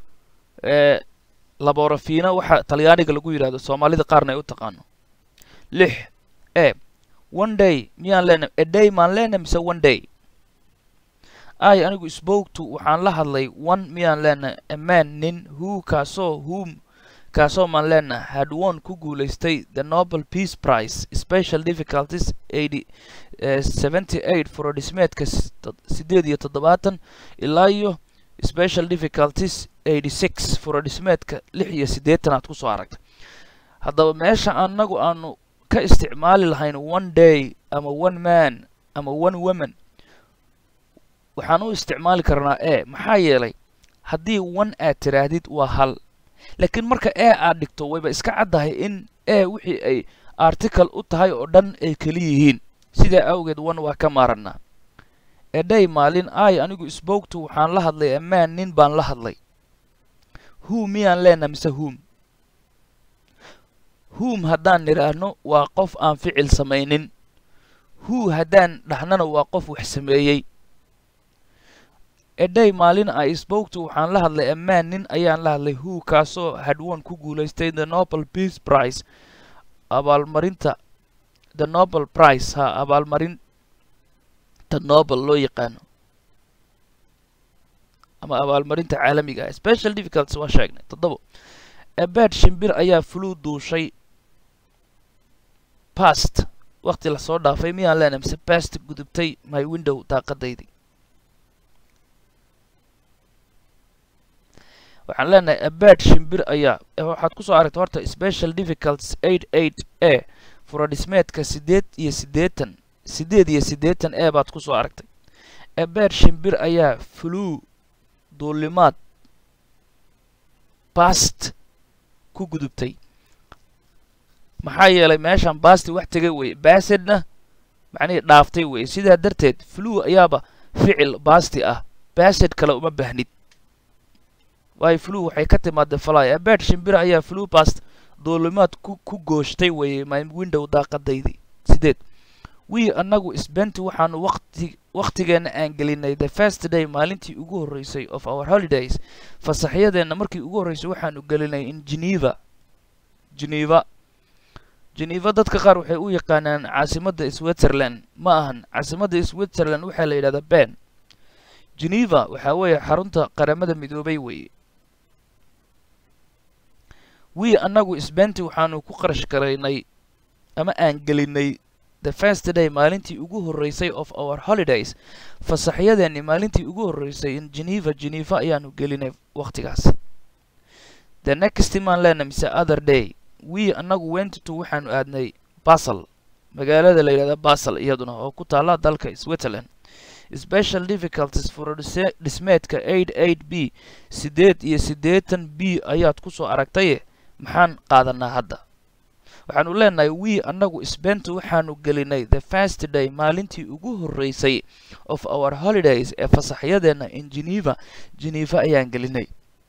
laborafina waxa talyaaniga lagu yidhahdo soomaalida qaarna ay u taqaano lix e one day miyaan leenahay a day maan leenahay mise one day ay anigu spoke to waxaan la hadlay one miyaan leenahay a man nin who kaasoo whom kaasoo maan leenahay had won ku guulaystay the nobel peace prize special difficulties eighty seventy eight furodhismeedka siddeed iyo toddobaatan ilaa iyo special difficulties eighty six furodhismeedka lix iyo siddeetan aad ku soo aragtay haddaba meesha annagu aanu ka isticmaali lahayn one day ama one man ama one woman waxaan u isticmaali karnaa e maxaa yeelay haddii one aad tiraahdid waa hal laakiin marka e aad dhigto wayba iska caddahay in e wixii ay article u tahay oo dhan ay keli yihiin sidaa awgeed one waa ka maaranaa edhay maalin ay anigu spoogtu waxaan la hadlay amaan nin baan la hadlay who miyaan leenaha mise whom whom haddaan nidhaahno waa qof aan ficil samaynin who haddaan dhahnana waa qof wax sameeyey edhay maalin ay spoogtu waxaan la hadlay amaan nin ayaan la hadlay who kaasoo hadwon ku guulaystay the nobel peace prize abaalmarinta the nobel prize ha abaalmarinta nobel loo yaqaano ama abaalmarinta caalamiga ah special difficulties waa sheegnay toddobo ebeed shimbir ayaa flu duushay past waqti lasoo dhaafay miyaan leenahay mise past gudubtay my window daaqadaydii waxaan leenahay abeed shimbir ayaa waxaad kusoo aragtay horta special difficulties eight eight a furadhismeedka siddeed iyo siddeetan siddeed iyo siddeetan e baad kusoo aragtay abeed shimbir ayaa flu duulimaad bast ku gudubtay maxaa yeelay meeshan basti wax tegay weye basedna macnihii dhaaftay weye sidaa darteed flu ayaaba ficil basti ah based kale uma baahnid waayo flu waxay ka timaadee fly abeed shimbir ayaa flu bast duulimaad ku ku gooshtay weye my window daaqadaydii sideed wii annagu sbenti waxaanu waqti wakhtigeenna aan gelinay the first day maalintii ugu horreysay of our holidays fasaxyadeenna markii ugu horreysay waxaanu gelinay in geneva geneva geneva dadka qaar waxay u yaqaanaan caasimadda switzerland ma ahan caasimadda switzerland waxaa la yidhahdaa ben geneva waxaa weeye xarunta qaramada midoobay weeye wii annagu sbenti waxaanu ku qarash garaynay ama aan gelinay the first day maalintii ugu horreysay of our holidays fasaxyadeenni maalintii ugu horreysay in geneva geneva ayaanu gelinay wakhtigaasi the next maan leena mise other day wii annagu wentito waxaanu aadnay basel magaalada la yidhahda basel iyaduna oo ku taalla dalka switzerland special difficulties for dhismeedka eight eight b siddeed iyo siddeetan b ayaad kusoo aragtaye maxaan qaadanaa hadda waxaanu leenahay wii annagu sbenta waxaanu gelinay the first day maalintii ugu horreysay of our holidays ee fasaxyadeenna in geneva geneva ayaan gelinay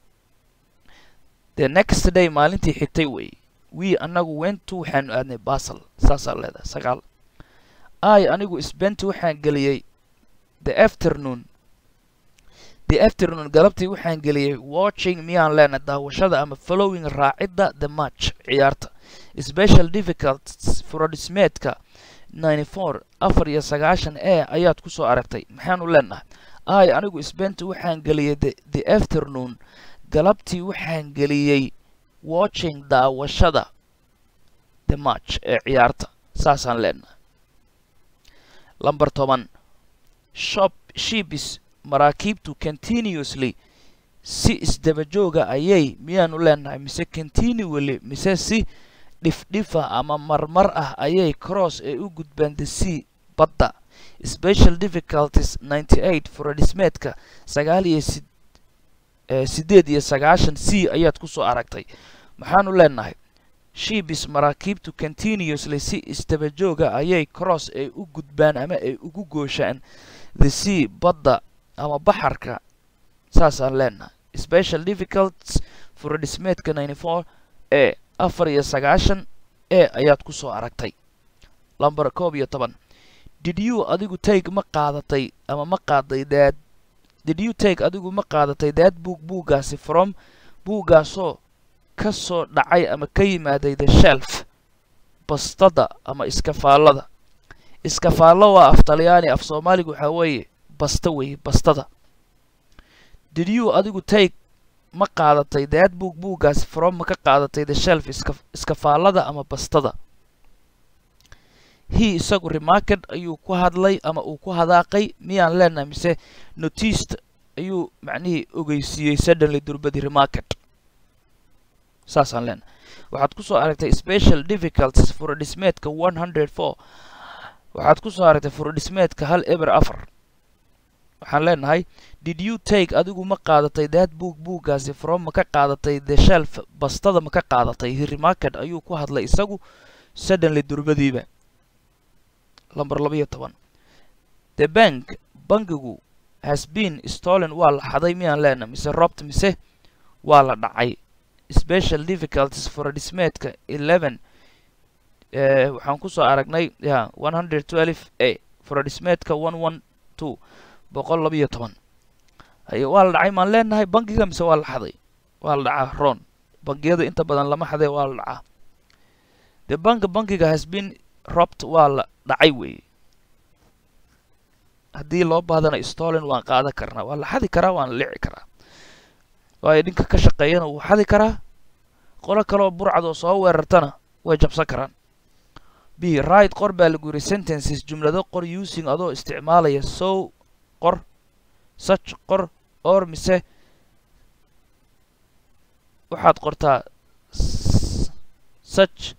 the next day maalintii xigtay wey wii annagu wentu waxaanu aadnay basel saasaa leedahay sagaal ay anigu sbenti waxaan geliyey the afternoon the afternoon galabtii waxaan geliyey watching miyaan leena daawashada ama following raacidda the match ciyaarta special difficulties furadhismeedka ninety four afar iyo sagaashan e ayaad kusoo aragtay maxaanu leenahay ay anigu sbenti waxaan geliyey the the afternoon galabtii waxaan geliyey watching daawashada the match ee ciyaarta saasaan leenahay lamber toban shop shibis maraakiibtu continuously si isdabajooga ayay miyaanu leenahay mise continually mise si dhifdhifa ama marmar ah ayay cross ee u gudbaan the sea badda special difficulties ninety eight furadhismeedka sagaal iyo si siddeed iyo sagaashan c ayaad kusoo aragtay maxaanu leenahay shibis maraakiibtu continuously si isdabajooga ayay cross ay u gudbaan ama ay ugu gooshaan the sea badda ama baxarka saasaan leenahay special difficulties furadhismeedka ninety four ee afar iyo sagaashan e ayaad kusoo aragtay lamber koob iyo toban did you adigu take ma qaadatay ama ma qaaday daad did you take adigu ma qaadatay daad buug buuggaasi from buuggaasoo ka soo dhacay ama ka yimaaday the shelf bastada ama iskafaallada iskafaallo waa af talyaani af soomaaliga waxaa weeye basta weeye bastada did you adigu take ma qaadatay daad buug buuggaasi from ma ka qaadatay the shelf iska iskafaallada ama bastada he isagu remarked ayuu ku hadlay ama uu ku hadaaqay miyaan leenahay mise noticed ayuu macnihii ogeysiiyey suddenly durbadi remarket saasaan leenahay waxaad kusoo aragtay special difficulties furadhismeedka one hundred four waxaad kusoo aragtay furadhismeedka hal eber afar waxaan leenahay did you take adigu ma qaadatay daad buug buuggaasi from ma ka qaadatay the shelf bastada ma ka qaadatay he remarket ayuu ku hadlay isagu suddenly durbadiiba lamber labaiyo toban the bank bankigu has been stolen waa la xaday miyaan leenahay mise robt mise waa la dhacay special difficulties furadhismeedka eleven waxaan kusoo aragnay ya one hundred twelve a furadhismeedka one one two boqol labaiyo toban haye waa la dhacay maan leenahay bankiga mise waa la xaday waa la dhacaa ron bangiyada inta badan lama xadee waa la dhacaa the bank bankiga has been robbed waa la dhacay weeye haddii loo baadana stolen waan qaadan karnaa waa la xadi karaa waan la lici karaa waayo ninka ka shaqeeyana wuu xadi karaa qolo kaleoo burcad oo soo weerartana way jabsan karaan b right qor baa lagu yidhi sentences jumlado qor using adoo isticmaalaya sow qor such qor or mise waxaad qortaa such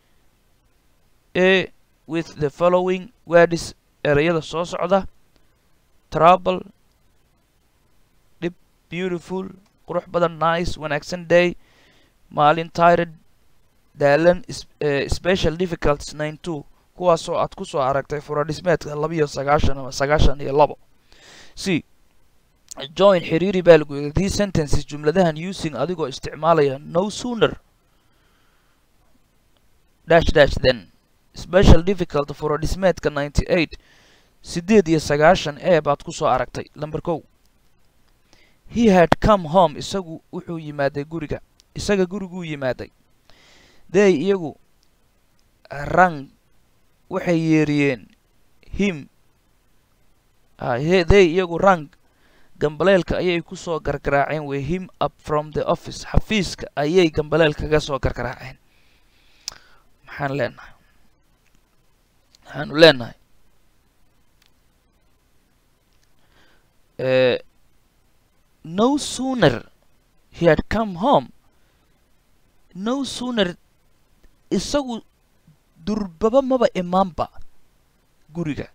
a with the following words ereyada soo socda trouble dhib beautiful qurux badan nice wanaagsan day maalin tired daalan special difficulties nine two kuwaasoo aad ku soo aragtay furadhismeedka labiyo sagaashan ama sagaashan iyo labo c join xiriiri baa lagu yidhi these sentences jumladahan using adigoo isticmaalaya no sooner dash dash then special difficult furadhismeedka ninety eight siddeed iyo sagaashan ee baad ku soo aragtay lamber kow he had come home isagu wuxuu yimaaday guriga isaga guriguu yimaaday they iyagu rang waxay yeeriyeen him they iyagu rang gambaleelka ayay ku soo gargaraaceen way him up from the office xafiiska ayay gambaleel kaga soo gargaraaceen maxaan leenahay maxaanu leenahay no sooner he had come home no sooner isagu durbaba maba imaanba guriga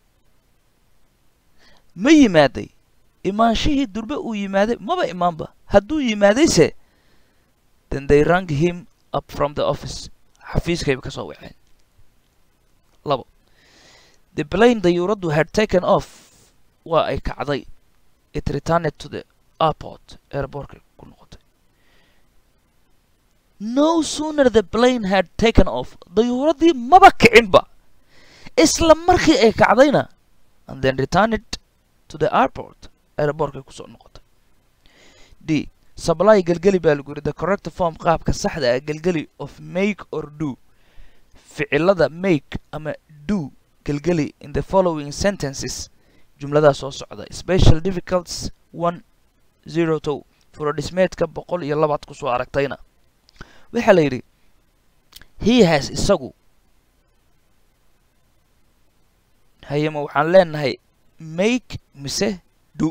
ma yimaaday imaanshihii durbe uu yimaaday maba imaanba hadduu yimaadayse then they rang him up from the office xafiiskayba ka soo waceen labo the plane dayuuraddu had taken off waa ay kacday it returned to the airport airportkay ku noqotay no sooner the plane had taken off dayuuraddii maba kicinba isla markii ay kacdayna and then returned to the airport airportkay kusoo noqotay d supply gelgeli baa lagu yidhi the correct form qaabka saxda ah gelgeli of make or do ficilada make ama do gelgeli in the following sentences jumladaa soo socda special difficulties one zero two furodhismeedka boqol iyo labaad kusoo aragtayna waxaa la yidhi he has isagu hayema waxaan leenahay make mise do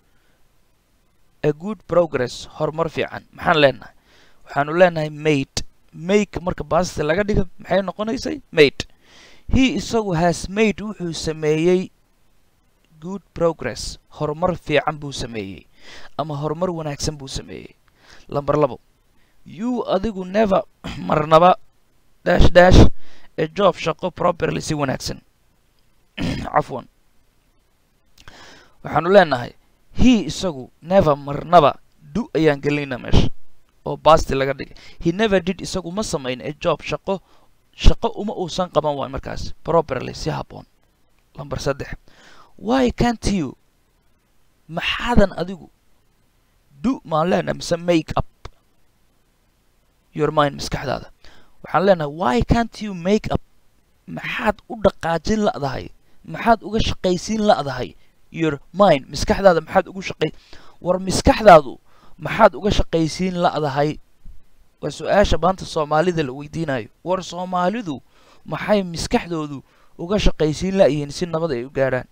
a good progress horumar fiican maxaan leenahay waxaanu leenahay made make marka baasita laga dhiga maxay noqonaysay made he isagu has made wuxuu sameeyey good progress horumar fiican buu sameeyey ama horumar wanaagsan buu sameeyey lamber labo you adigu never marnaba dash dash ee job shaqo properly si wanaagsan cafwan waxaanu leenahay he isagu never marnaba do ayaan gelinayna meesha oo basti laga dhigay he never did isagu ma samayn ee job shaqo shaqo uma uusan qaban waay markaas properly si habboon lamber saddex why can't you maxaadan adigu do maan leenahay mise make up your mind maskaxdaada waxaan leenahay why can't you make up maxaad u dhaqaajin la'dahay maxaad uga shaqaysiin la'dahay your mind maskaxdaada maxaad ugu shaqay war maskaxdaadu maxaad uga shaqaysiin la'dahay waa su-aasha maanta soomaalida la weydiinayo war soomaalidu maxay maskaxdoodu uga shaqaysiin la'yihiin si nabad ay u gaadhaan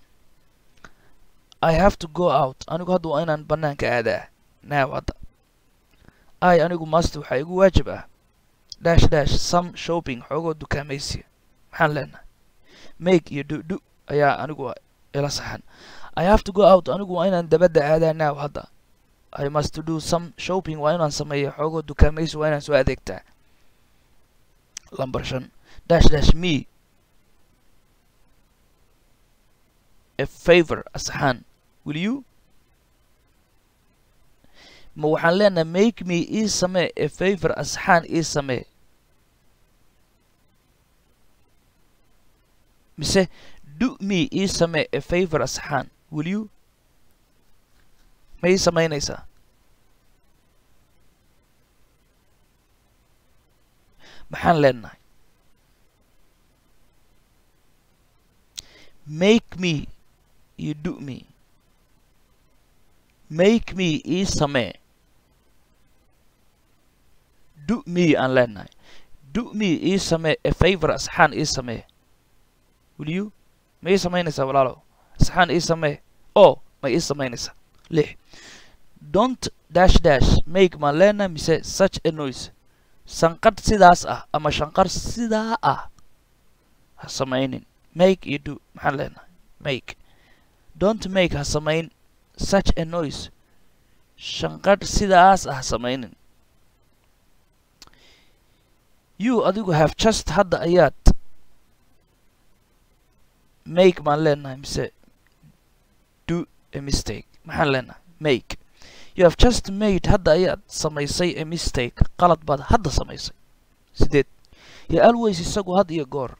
i have to go out anigu hadda waa inaan bannaanka aadaa now hadda i anigu master waxaa igu waajib ah dash dash some shopping xoogoo dukaamaysiya maxaan leenahay make iyo du-du ayaa anigu ila saxan i have to go out anigu waa inaan dabadda aadaa now hadda i must do some shopping waa inaan sameeya xoogoo dukaamaysi waa inaan soo adeegtaa lamber shan dash dash me a favor asaxaan will you ma waxaan leenahay make me ii samee a favor asxaan ii samee mise do me ii samee a favor asxaan will you ma ii samaynaysaa maxaan leenahay make me iyo do me make me ii samee do me aan leenahay do me ii samee a favor asxaan ii samee will you ma ii samaynaysaa walaalow asxaan ii samee oo ma ii samaynaysaa lix don't dash dash make maan leenahay mise such a noise sanqadh sidaas ah ama shanqar sidaa ah ha samaynin make iyo do maxaan leenahay make don't make ha samayn such a noise shanqadh sidaas ah ha samaynin you adigu have just hadda ayaad make maan leenahay mise do a mistake maxaan leenahay make you have just made hadda ayaad samaysay a mistake qalad baad hadda samaysay sideed yo always isagu had iyo goor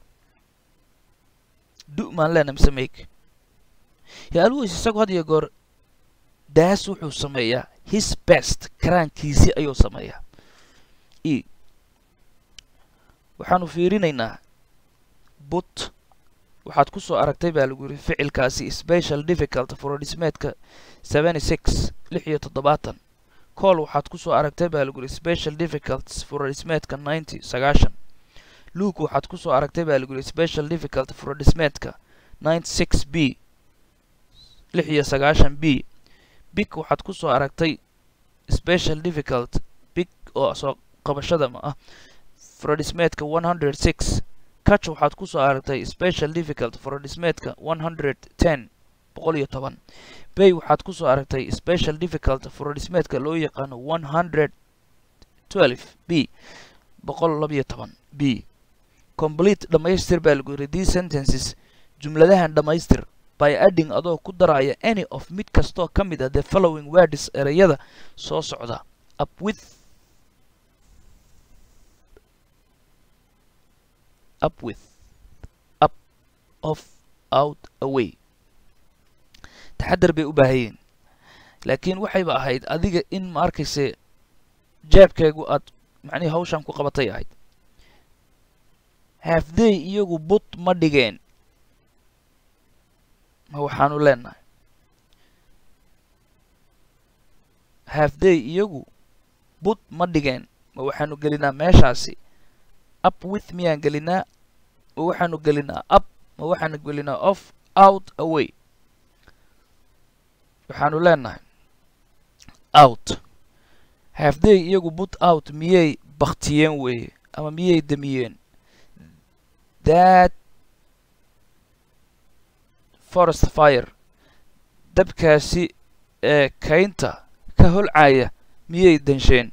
do maan leenahay mise make yo always isagu had iyo goor daas wuxuu sameeyaa his best karaankiisii ayuu sameeyaa e waxaanu fiirinaynaa but waxaad ku soo aragtay baa lagu yidhi ficilkaasi special difficult furodhismeedka seventy six lix iyo toddobaatan cool waxaad ku soo aragtay baa lagu yidhi special difficult furodhismeedka ninety sagaashan luke waxaad ku soo aragtay baa lagu yidhi special difficult furodhismeedka ninety six b lix iyo sagaashan b big waxaad ku soo aragtay special difficult big oo soo qabashada ma ah furodhismeedka one hundred six catch waxaad ku soo aragtay special difficult furodhismeedka one hundred ten boqol iyo toban bay waxaad ku soo aragtay special difficult furodhismeedka loo yaqaano one hundred twelve b boqol labiyo toban b complete dhammaystir baa lagu yidhi these sentences jumladahan dhammaystir by adding adoo ku daraya any of mid kastoo ka mid a the following words ereyada soo socda up with up with up off out away taxadar bay u baahayiin laakiin waxayba ahayd adiga in ma arkayse jeebkeegu aad macnihii hawshan ku qabatay ahayd hafday iyagu but ma dhigeen ma waxaanu leenahay hafday iyagu but ma dhigeen ma waxaanu gelinaa meeshaasi up with miyaan gelinaa ma waxaanu gelinaa up ma waxaanu gelinaa off out away waxaanu leenahay out hafday iyagu but out miyay baktiyeen weeye ama miyay damiyeen that forest fire dabkaasi ee kaynta ka holcaya miyay dansheen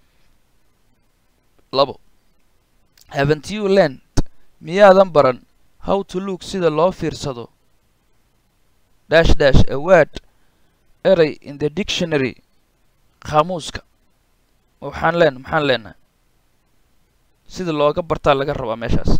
labo haven't you learned miyaadan baran how to look sida loo fiirsado dash dash a word eray in the dictionary qaamuuska waxaan leen maxaan leenahay sida looga bartaa laga rabaa meeshaas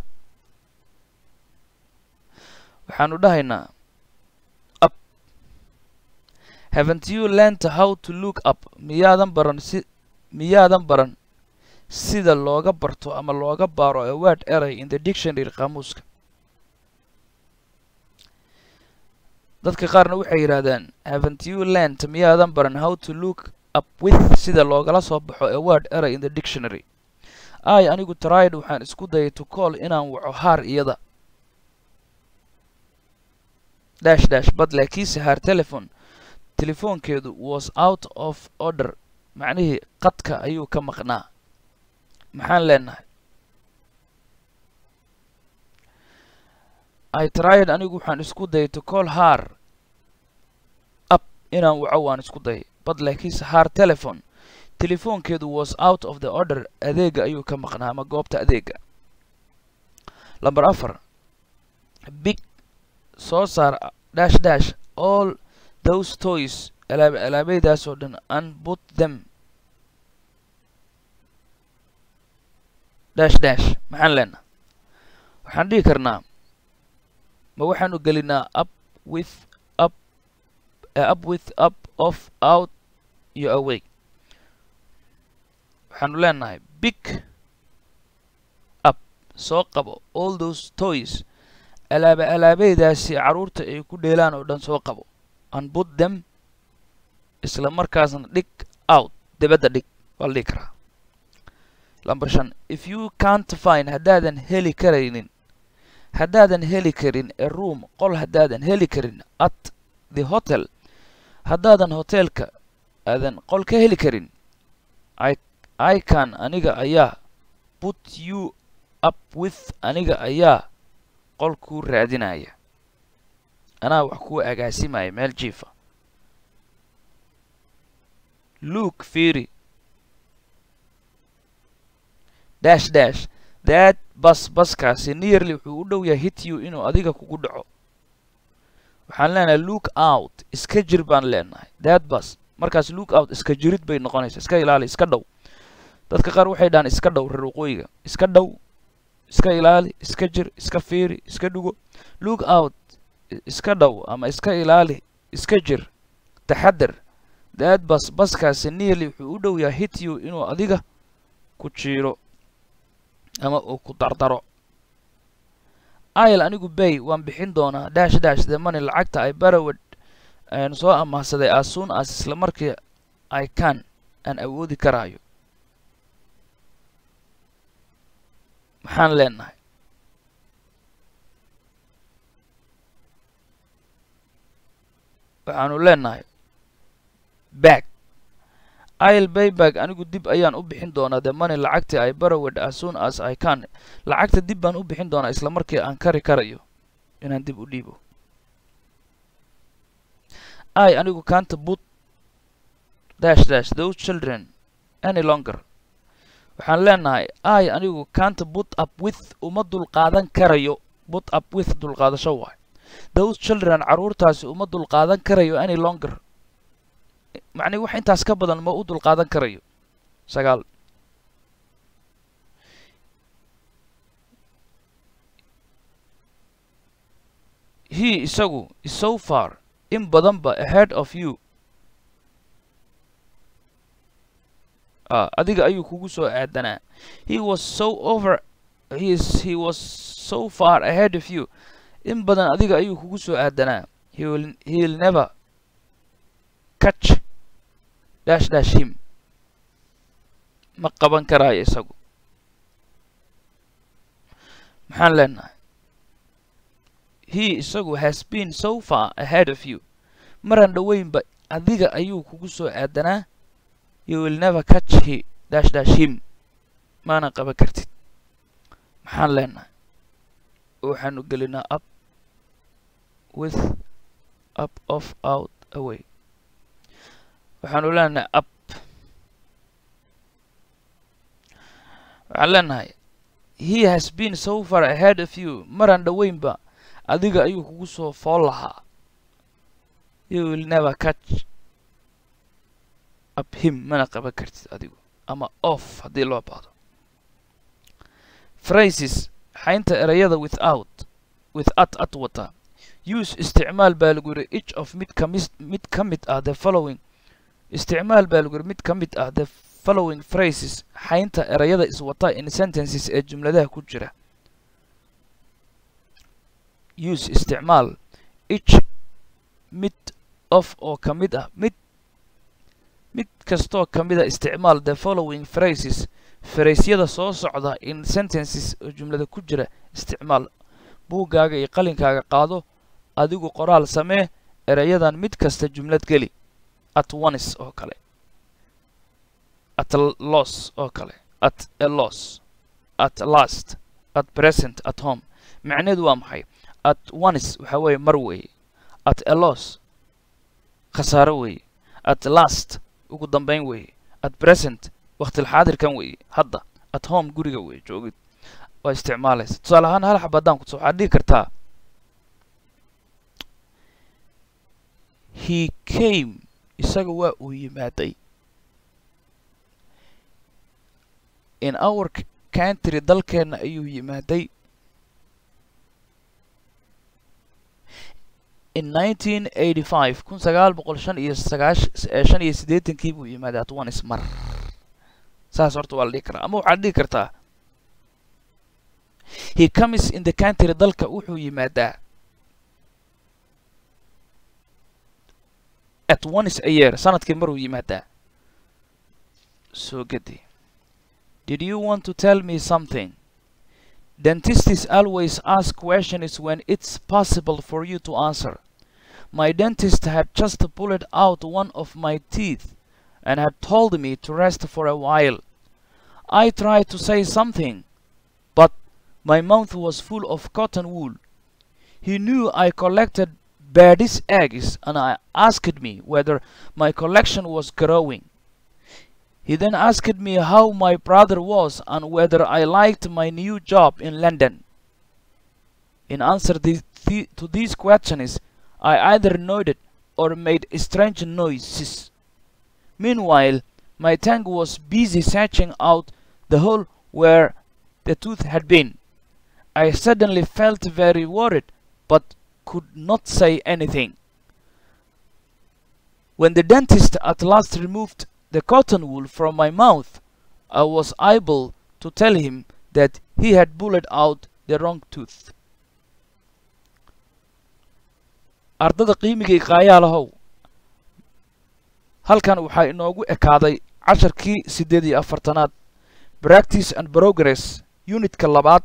waxaanu dhahaynaa up haven't you learned how to look up miyaadan baran si miyaadan baran sida looga barto ama looga baaro a word eray in the dictionary qaamuuska dadka qaarna waxay yidhaahdaan haven't you learned miyaadan baran how to look up with sida loogala soo baxo a word eray in the dictionary ay anigu tried waxaan isku dayay to call inaan waco haar iyada dash dash bad laakiinse haar telephone telefoonkeedu was out of order macnihii qadka ayuu ka maqnaa maxaan leenahay i tried anigu waxaan isku dayay to call haar up inaan waco waan isku dayay bad laakiinse haar telephone telefoonkeedu was out of the order adeega ayuu ka maqnaa ama goobta adeega lamber afar big soo saar dash dash all those toys alaab alaabeydaas oo dhan and put them dash dash maxaan leenaha waxaan dhihi karnaa ma waxaanu gelinaa up with up uh, up with up off out iyo away waxaanu leenahay big soo qabo all those toys alaaba alaabeydaasi carruurta ay ku dheelaan oo dhan soo qabo and put them isla markaasna dhig out dibadda dhig waa la dhigi karaa lamber shan if you can't find haddaadan heli karaynin haddaadan heli karin a room qol haddaadan heli karin at the hotel haddaadan hoteelka aadan qol ka heli karin i i can aniga ayaa put you up with aniga ayaa qol kuu raadinaya anaa wax kuu agaasimaya meel jiifa luke fiiri dash dash that bas baskaasi nearly wuxuu u dhow yahay hit you inuu adiga kugu dhaco waxaan leenahay look out iska jir baan leenahay that bus markaas look out iska jirid bay noqonaysaa iska ilaali iska dhow dadka qaar waxay dhahaan iska dhow reer waqooyiga iska dhow iska ilaali iska jir iska fiiri iska dhugo look out iska dhow ama iska ilaali iska jir taxadar that bus baskaasi nearly wuxuu u dhow yahay hit you inuu adiga ku jiiro ama uu ku dardaro ayl anigu bay waan bixin doonaa dash dash the money lacagta ay barawed aan soo amaahsaday as soon as isla markii i can aan awoodi karaayo maxaan leenahay waxaanu leenahay back il bayback anigu dib ayaan u bixin doonaa the money lacagtii ay barawed as soon as i can lacagta dib baan u bixin doonaa isla markii aan kari karayo inaan dib u dhiibo i anigu kanta but dash dash those children any longer waxaan leenahay i anigu kanta put up with uma dulqaadan karayo put up with dulqaadasho waay those children carruurtaasi uma dulqaadan karayo any longer macnii wax intaas ka badan ma u dulqaadan karayo sagaal he isagu is so far in badanba ahead of you ah adiga ayuu kugu soo aadanaa he was so over he is he was so far ahead of you in badan adiga ayuu kugu soo aadanaa he will he'll never catch dash dash him ma qaban karaayo isagu maxaan leenahay he isagu has been so far ahead of you maran dhoweynba adiga ayuu kugu soo aadanaa you will never catch he dash dash him maana qaban kartid maxaan leenahay waxaanu gelinaa up with up of out away waxaanu leenahay up waxaan leenahay he has been so far ahead of you maran dhoweynba adiga ayuu kugu soo fool lahaa you will never catch up him mana qaban kartid adigu ama off haddii loo baahdo phrases xaynta erayada without with at at wata use isticmaal baa lagu yidhi each of mid kamis mid ka mid ah the following isticmaal baa lagu yidhi mid ka mid ah the following phrases xaynta erayada iswata in sentences ee jumladaha ku jira use isticmaal each mid of oo ka mid ah mid mid kastoo ka mid a isticmaal the following phrases faraysyada soo socda in sentences oo jumlada ku jira isticmaal buuggaaga iyo qalinkaaga qaado adigu qoraal samee erayadan mid kasta jumlad geli at once oo kale at loss oo kale at a loss at last at present at home macneedu waa maxay at once waxa weeye mar weeye at a loss khasaaro weeye at last ugu dambayn weeye at present waqtilxaadirkan weeye hadda at home guriga weeye joogid waa isticmaalaysa tusaale ahaan hal xab haddaan kutuso waxaad dhihi kartaa he came isaga waa uu yimaaday in our country dalkeenna ayuu yimaaday in nineteen eighty five kun sagaal boqol shan iyo sagaash shan iyo siddeetankii buu yimaaday at once mar saas horta waa la dhihi karaa ama waxaad dhihi kartaa he comes in the country dalka wuxuu yimaadaa at once a year sanadkii maruu yimaadaa soo gedi did you want to tell me something dentists always ask questions when it's possible for you to answer my dentist had just pulled out one of my teeth and had told me to rest for a while I tried to say something, but my mouth was full of cotton wool. He knew I collected bird's eggs and I asked me whether my collection was growing. He then asked me how my brother was and whether I liked my new job in London. In answer the, the, to these questions, I either nodded or made strange noises. Meanwhile, my tongue was busy searching out the hole where the tooth had been. I suddenly felt very worried, but could not say anything. When the dentist at last removed the cotton wool from my mouth, I was able to tell him that he had pulled out the wrong tooth. ardada qiimigay qaayaalahow halkan waxaa inoogu ekaaday casharkii siddeed iyo afartanaad practice and progress unitka labaad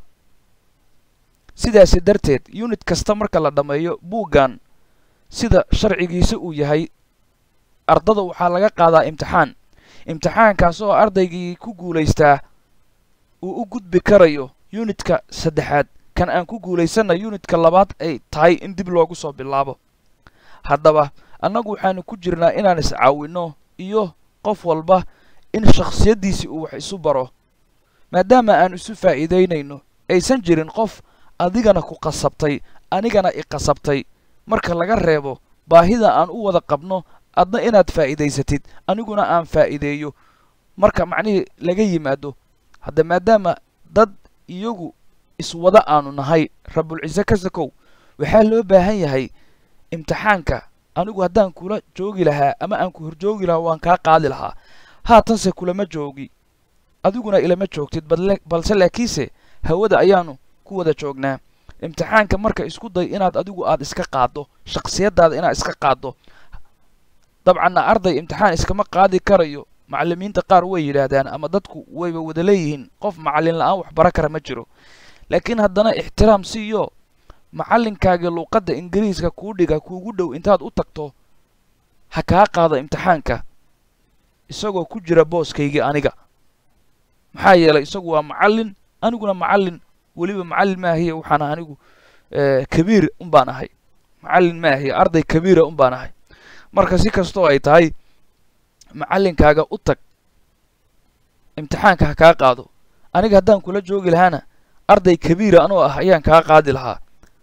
sidaasi darteed unit kasta marka la dhammeeyo buuggan sida sharcigiisa uu yahay ardada waxaa laga qaadaa imtixaan imtixaankaas oo ardaygii ku guulaystaa uu u gudbi karayo unitka saddexaad kan aan ku guulaysanna unitka labaad ay tahay in dib loogu soo bilaabo haddaba annagu waxaanu ku jirnaa inaan iscaawinno iyo qof walba in shakhsiyaddiisii uu wax isu baro maadaama aan isu faa'iidaynayno aysan jirin qof adigana ku qasabtay anigana i qasabtay marka laga reebo baahida aan u wada qabno adna inaad faa'iidaysatid aniguna aan faa'iideeyo marka macnihii laga yimaado hadda maadaama dad iyagu iswada aanu nahay rabulcise ka sakow waxaa loo baahan yahay imtixaanka anigu haddaan kula joogi lahaa ama aan ku horjoogi lahaa waan kaa qaadi lahaa haatanse kulama joogi adiguna ilama joogtid balse laakiinse hawada ayaanu ku wada joognaa imtixaanka marka isku day inaad adigu aad iska qaaddo shakhsiyaddaada inaad iska qaaddo dabcanna arday imtixaan iskama qaadi karayo macallimiinta qaar way yidhaahdaan ama dadku wayba wada leeyihiin qof macallin la-aan wax bara kara ma jiro laakiin haddana ixtiraam siiyo macallinkaagii luuqadda ingiriiska kuu dhiga kuugu dhow intaad u tagto ha kaa qaado imtixaanka isagoo ku jira booskaygii aniga maxaa yeelay isagu waa macallin aniguna macallin weliba macallin maahiye waxaan anigu kabiir un baan ahay macallin maahiye arday kabiira un baan ahay marka si kastoo ay tahay macallinkaaga u tag imtixaanka ha kaa qaado aniga haddaan kula joogi lahaana arday kabiira anoo ah ayaan kaa qaadi lahaa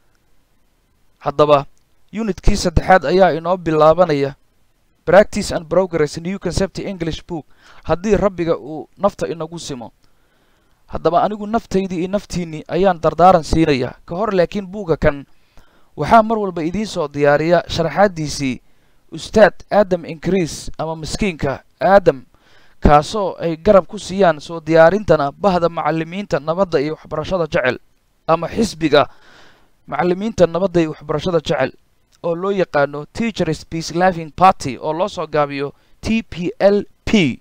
haddaba unitkii saddexaad ayaa inoo bilaabanaya practice and progress new concept english book haddii rabbiga uu nafta inagu simo haddaba anigu naftaydii iyo naftiinnii ayaan dardaaran siinayaa ka hor laakiin buugga kan waxaa mar walba idiin soo diyaariya sharaxaaddiisii ustaad aadam inkriis ama miskiinka aadam kaasoo ay garab ku siiyaan soo diyaarintana bahda macallimiinta nabadda iyo waxbarashada jecel ama xisbiga macallimiinta nabadda iyo waxbarashada jecel oo loo yaqaano teachers peace living party oo loo soo gaabiyo t p l p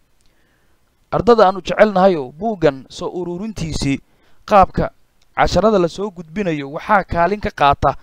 ardada aanu jecelnahayo buuggan soo ururintiisii qaabka casharada lasoo gudbinayo waxaa kaalin ka qaata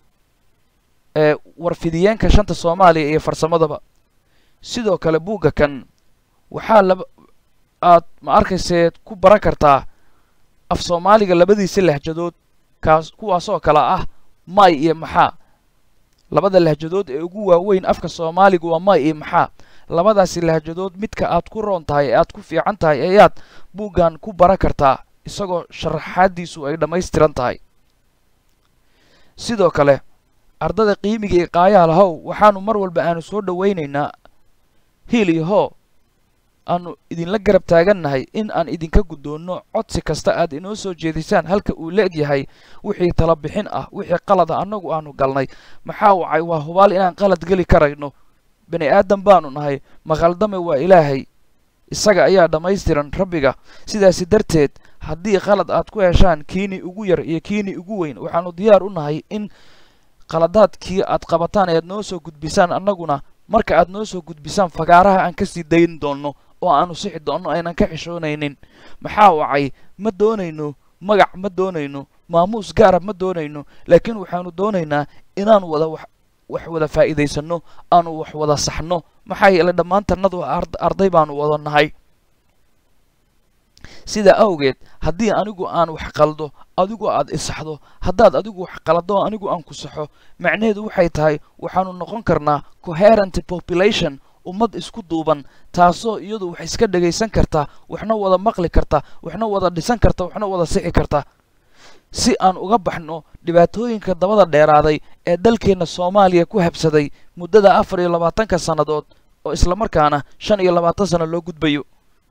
ee warfidiyeenka shanta soomaaliya iyo farsamadaba sidoo kale buugga kan waxaa laba aad ma arkayseed ku baran kartaa af soomaaliga labadiisa lahjadood kaas kuwaasoo kale ah may iyo maxaa labada lahjadood ee ugu waaweyn afka soomaaliga waa may iyo maxaa labadaasi lahjadood midka aad ku roon tahay ee aad ku fiican tahay ayaad buuggan ku baran kartaa isagoo sharaxaaddiisu ay dhammaystiran tahay sidoo kale ardada qiimiga iyo qaayaha lahow waxaanu mar walba aanu soo dhowaynaynaa hiil iyo hoo aanu idinla garab taagannahay in aan idinka guddoonno codsi kasta aad inoo soo jeedisaan halka uu la-eg yahay wixii tala bixin ah wixii qalada annagu aanu galnay maxaa wacay waa hubaal inaan qalad geli karayno bani aadam baanu nahay maqaldame waa ilaahay isaga ayaa dhammaystiran rabbiga sidaasi darteed haddii qalad aad ku heshaan kiini ugu yar iyo kiini ugu weyn waxaanu diyaar u nahay in qaladaadkii aad qabataan ead noo soo gudbisaan annaguna marka aad noo soo gudbisaan fagaaraha aan kasii dayn doonno oo aanu sixi doonno aynan ka xishoonaynin maxaa wacay ma doonayno magac ma doonayno maamuus gaara ma doonayno laakiin waxaanu doonaynaa inaan wada wax wax wada faa'iidaysanno aanu wax wada saxno maxaa yeelay dhammaantannadu arday baanu wada nahay sidaa awgeed haddii anigu aan wax qaldo adigu aad isaxdo haddaad adigu wax qalado anigu aan ku saxo macnaheedu waxay tahay waxaanu noqon karnaa coherent population ummad isku duuban taasoo iyadu wax iska dhegaysan karta waxna wada maqli karta waxna wada dhisan karta waxna wada sixi karta si aan uga baxno dhibaatooyinka dabada dheeraaday ee dalkeenna soomaaliya ku habsaday muddada afar iyo labaatanka sannadood oo islamarkaana shan iyo labaatan sano loo gudbayo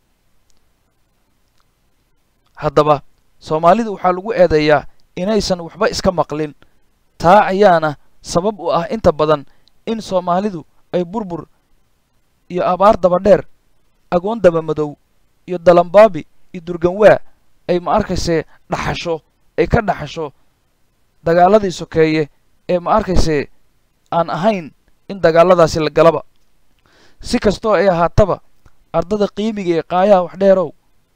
haddaba soomaalidu waxaa lagu eedeeyaa inaysan waxba iska maqlin taa ayaana sabab u ah inta badan in soomaalidu ay burbur iyo abaar daba dheer agoon daba madow iyo dalambaabi iyo durganwaa ay ma arkaysee dhaxasho ay ka dhaxasho dagaaladii sokeeye ee ma arkaysee aan ahayn in dagaaladaasi la galaba si kastoo ay ahaataba ardada qiimiga ee qaayaha wax dheerow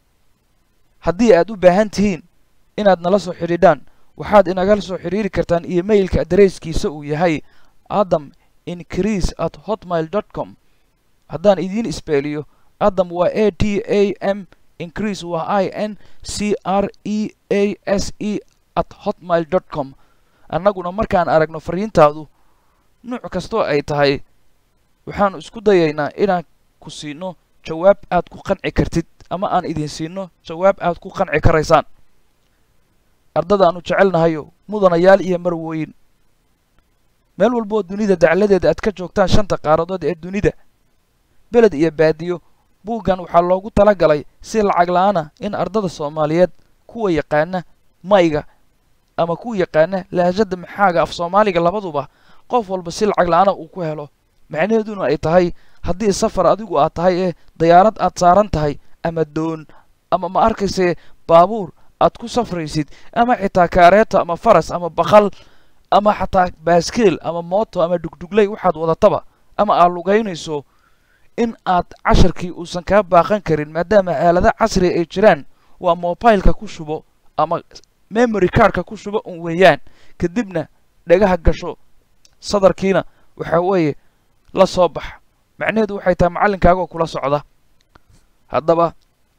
haddii aad u baahan tihiin inaad nala soo xidhiidhaan waxaad inagala soo xidhiiri kartaan emailka adareyskiisa uu yahay adam increase at hotmail dot com haddaan idiin isbeeliyo adam waa a t a m increase waa i n c r e a s e at hotmail dot com annaguna markaan aragno fariintaadu nuuc kastoo ay tahay waxaanu isku dayaynaa inaan ku siino jawaab aad ku qanci kartid ama aan idin siino jawaab aad ku qanci karaysaan ardadaannu jecelnahayo mudanayaal iyo marwooyin meel walboo dunida dacladeeda aad ka joogtaan shanta qaaradood ee dunida beled iyo baadiyo buuggan waxaa loogu tala galay si lacag la-aana in ardada soomaaliyeed kuwa yaqaana mayga ama kuwa yaqaana lahajada maxaaga af soomaaliga labaduba qof walba si lacag la-aana uu ku helo macnaheeduna ay tahay haddii safar adigu aad tahay ee dayaarad aad saaran tahay ama doon ama ma arkaysee baabuur aad ku safraysid ama xitaa kaareeto ama faras ama bakal ama xataa baaskeel ama mooto ama dhugdhugley waxaad wadataba ama aad lugaynayso in aad casharkii uusan kaa baaqan karin maadaama aalada casriga ay jiraan waa mobileka ku shubo ama memory cardka ku shubo un weeyaan kadibna dhagaha gasho sadarkiina waxaa weeye la soo bax macnaheedu waxay tahay macallinkaagoo kula socda haddaba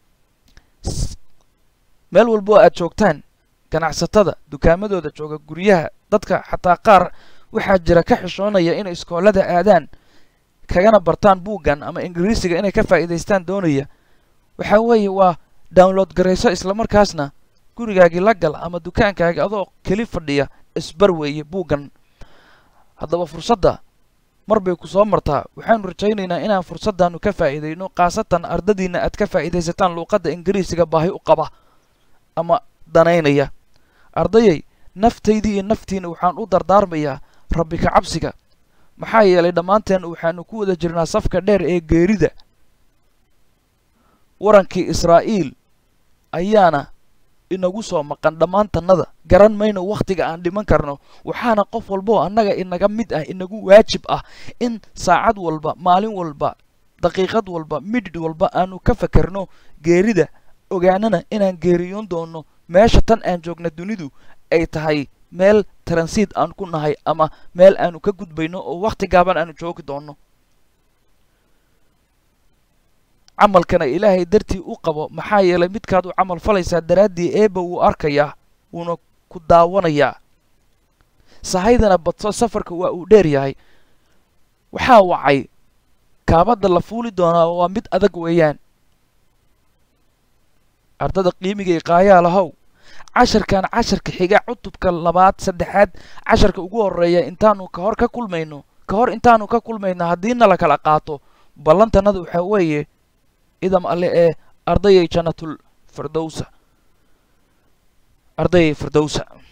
meel walbo aad joogtaan ganacsatada dukaamadooda jooga guryaha dadka xataa qaar waxaa jira ka xishoonaya inay iskoolada aadaan kagana bartaan buuggan ama ingiriisiga inay ka faa'iidaystaan doonaya waxaa weeye waa download garayso islamarkaasna gurigaagii la gal ama dukaankaagi adoo keli fadhiya isbar weeye buuggan haddaba fursadda mar bay ku soo martaa waxaanu rajaynaynaa inaan fursaddaannu ka faa'iidayno khaasatan ardadiinna aad ka faa'iidaysataan luuqadda ingiriisiga baahi u qaba ama danaynaya ardayay naftaydii iyo naftiina waxaan u dardaarmayaa rabbi ka cabsiga maxaa yeelay dhammaanteen waxaanu ku wada jirnaa safka dheer ee geerida warankii israa'iil ayaana inagu soo maqan dhammaantannada garan mayno wakhtiga aan dhiman karno waxaana qof walboo annaga inaga mid ah inagu waajib ah in saacad walba maalin walba daqiiqad walba midhidh walba aanu ka fakerno geerida ogaanana inaan geeriyoon doonno meesha tan aan joogna dunidu ay tahay meel taransiid aan ku nahay ama meel aanu ka gudbayno oo wakhti gaaban aanu joogi doonno camalkana ilaahay dartii u qabo maxaa yeelay midkaad u camal falaysaa daraaddii eeba wuu arkayaa wuuna ku daawanayaa sahaydana badso safarka waa uu dheer yahay waxaa wacay kaabadda la fuuli doonaa waa mid adag weeyaan ardada qiimigay qaayaa lahow casharkan casharka xiga cutubka labaad saddexaad casharka ugu horreeya intaanu ka hor ka kulmayno ka hor intaanu ka kulmayno haddiina la kala qaato ballantanada waxaa weeye idam alle ee ardayay jannatul firdowsa ardayay firdowsa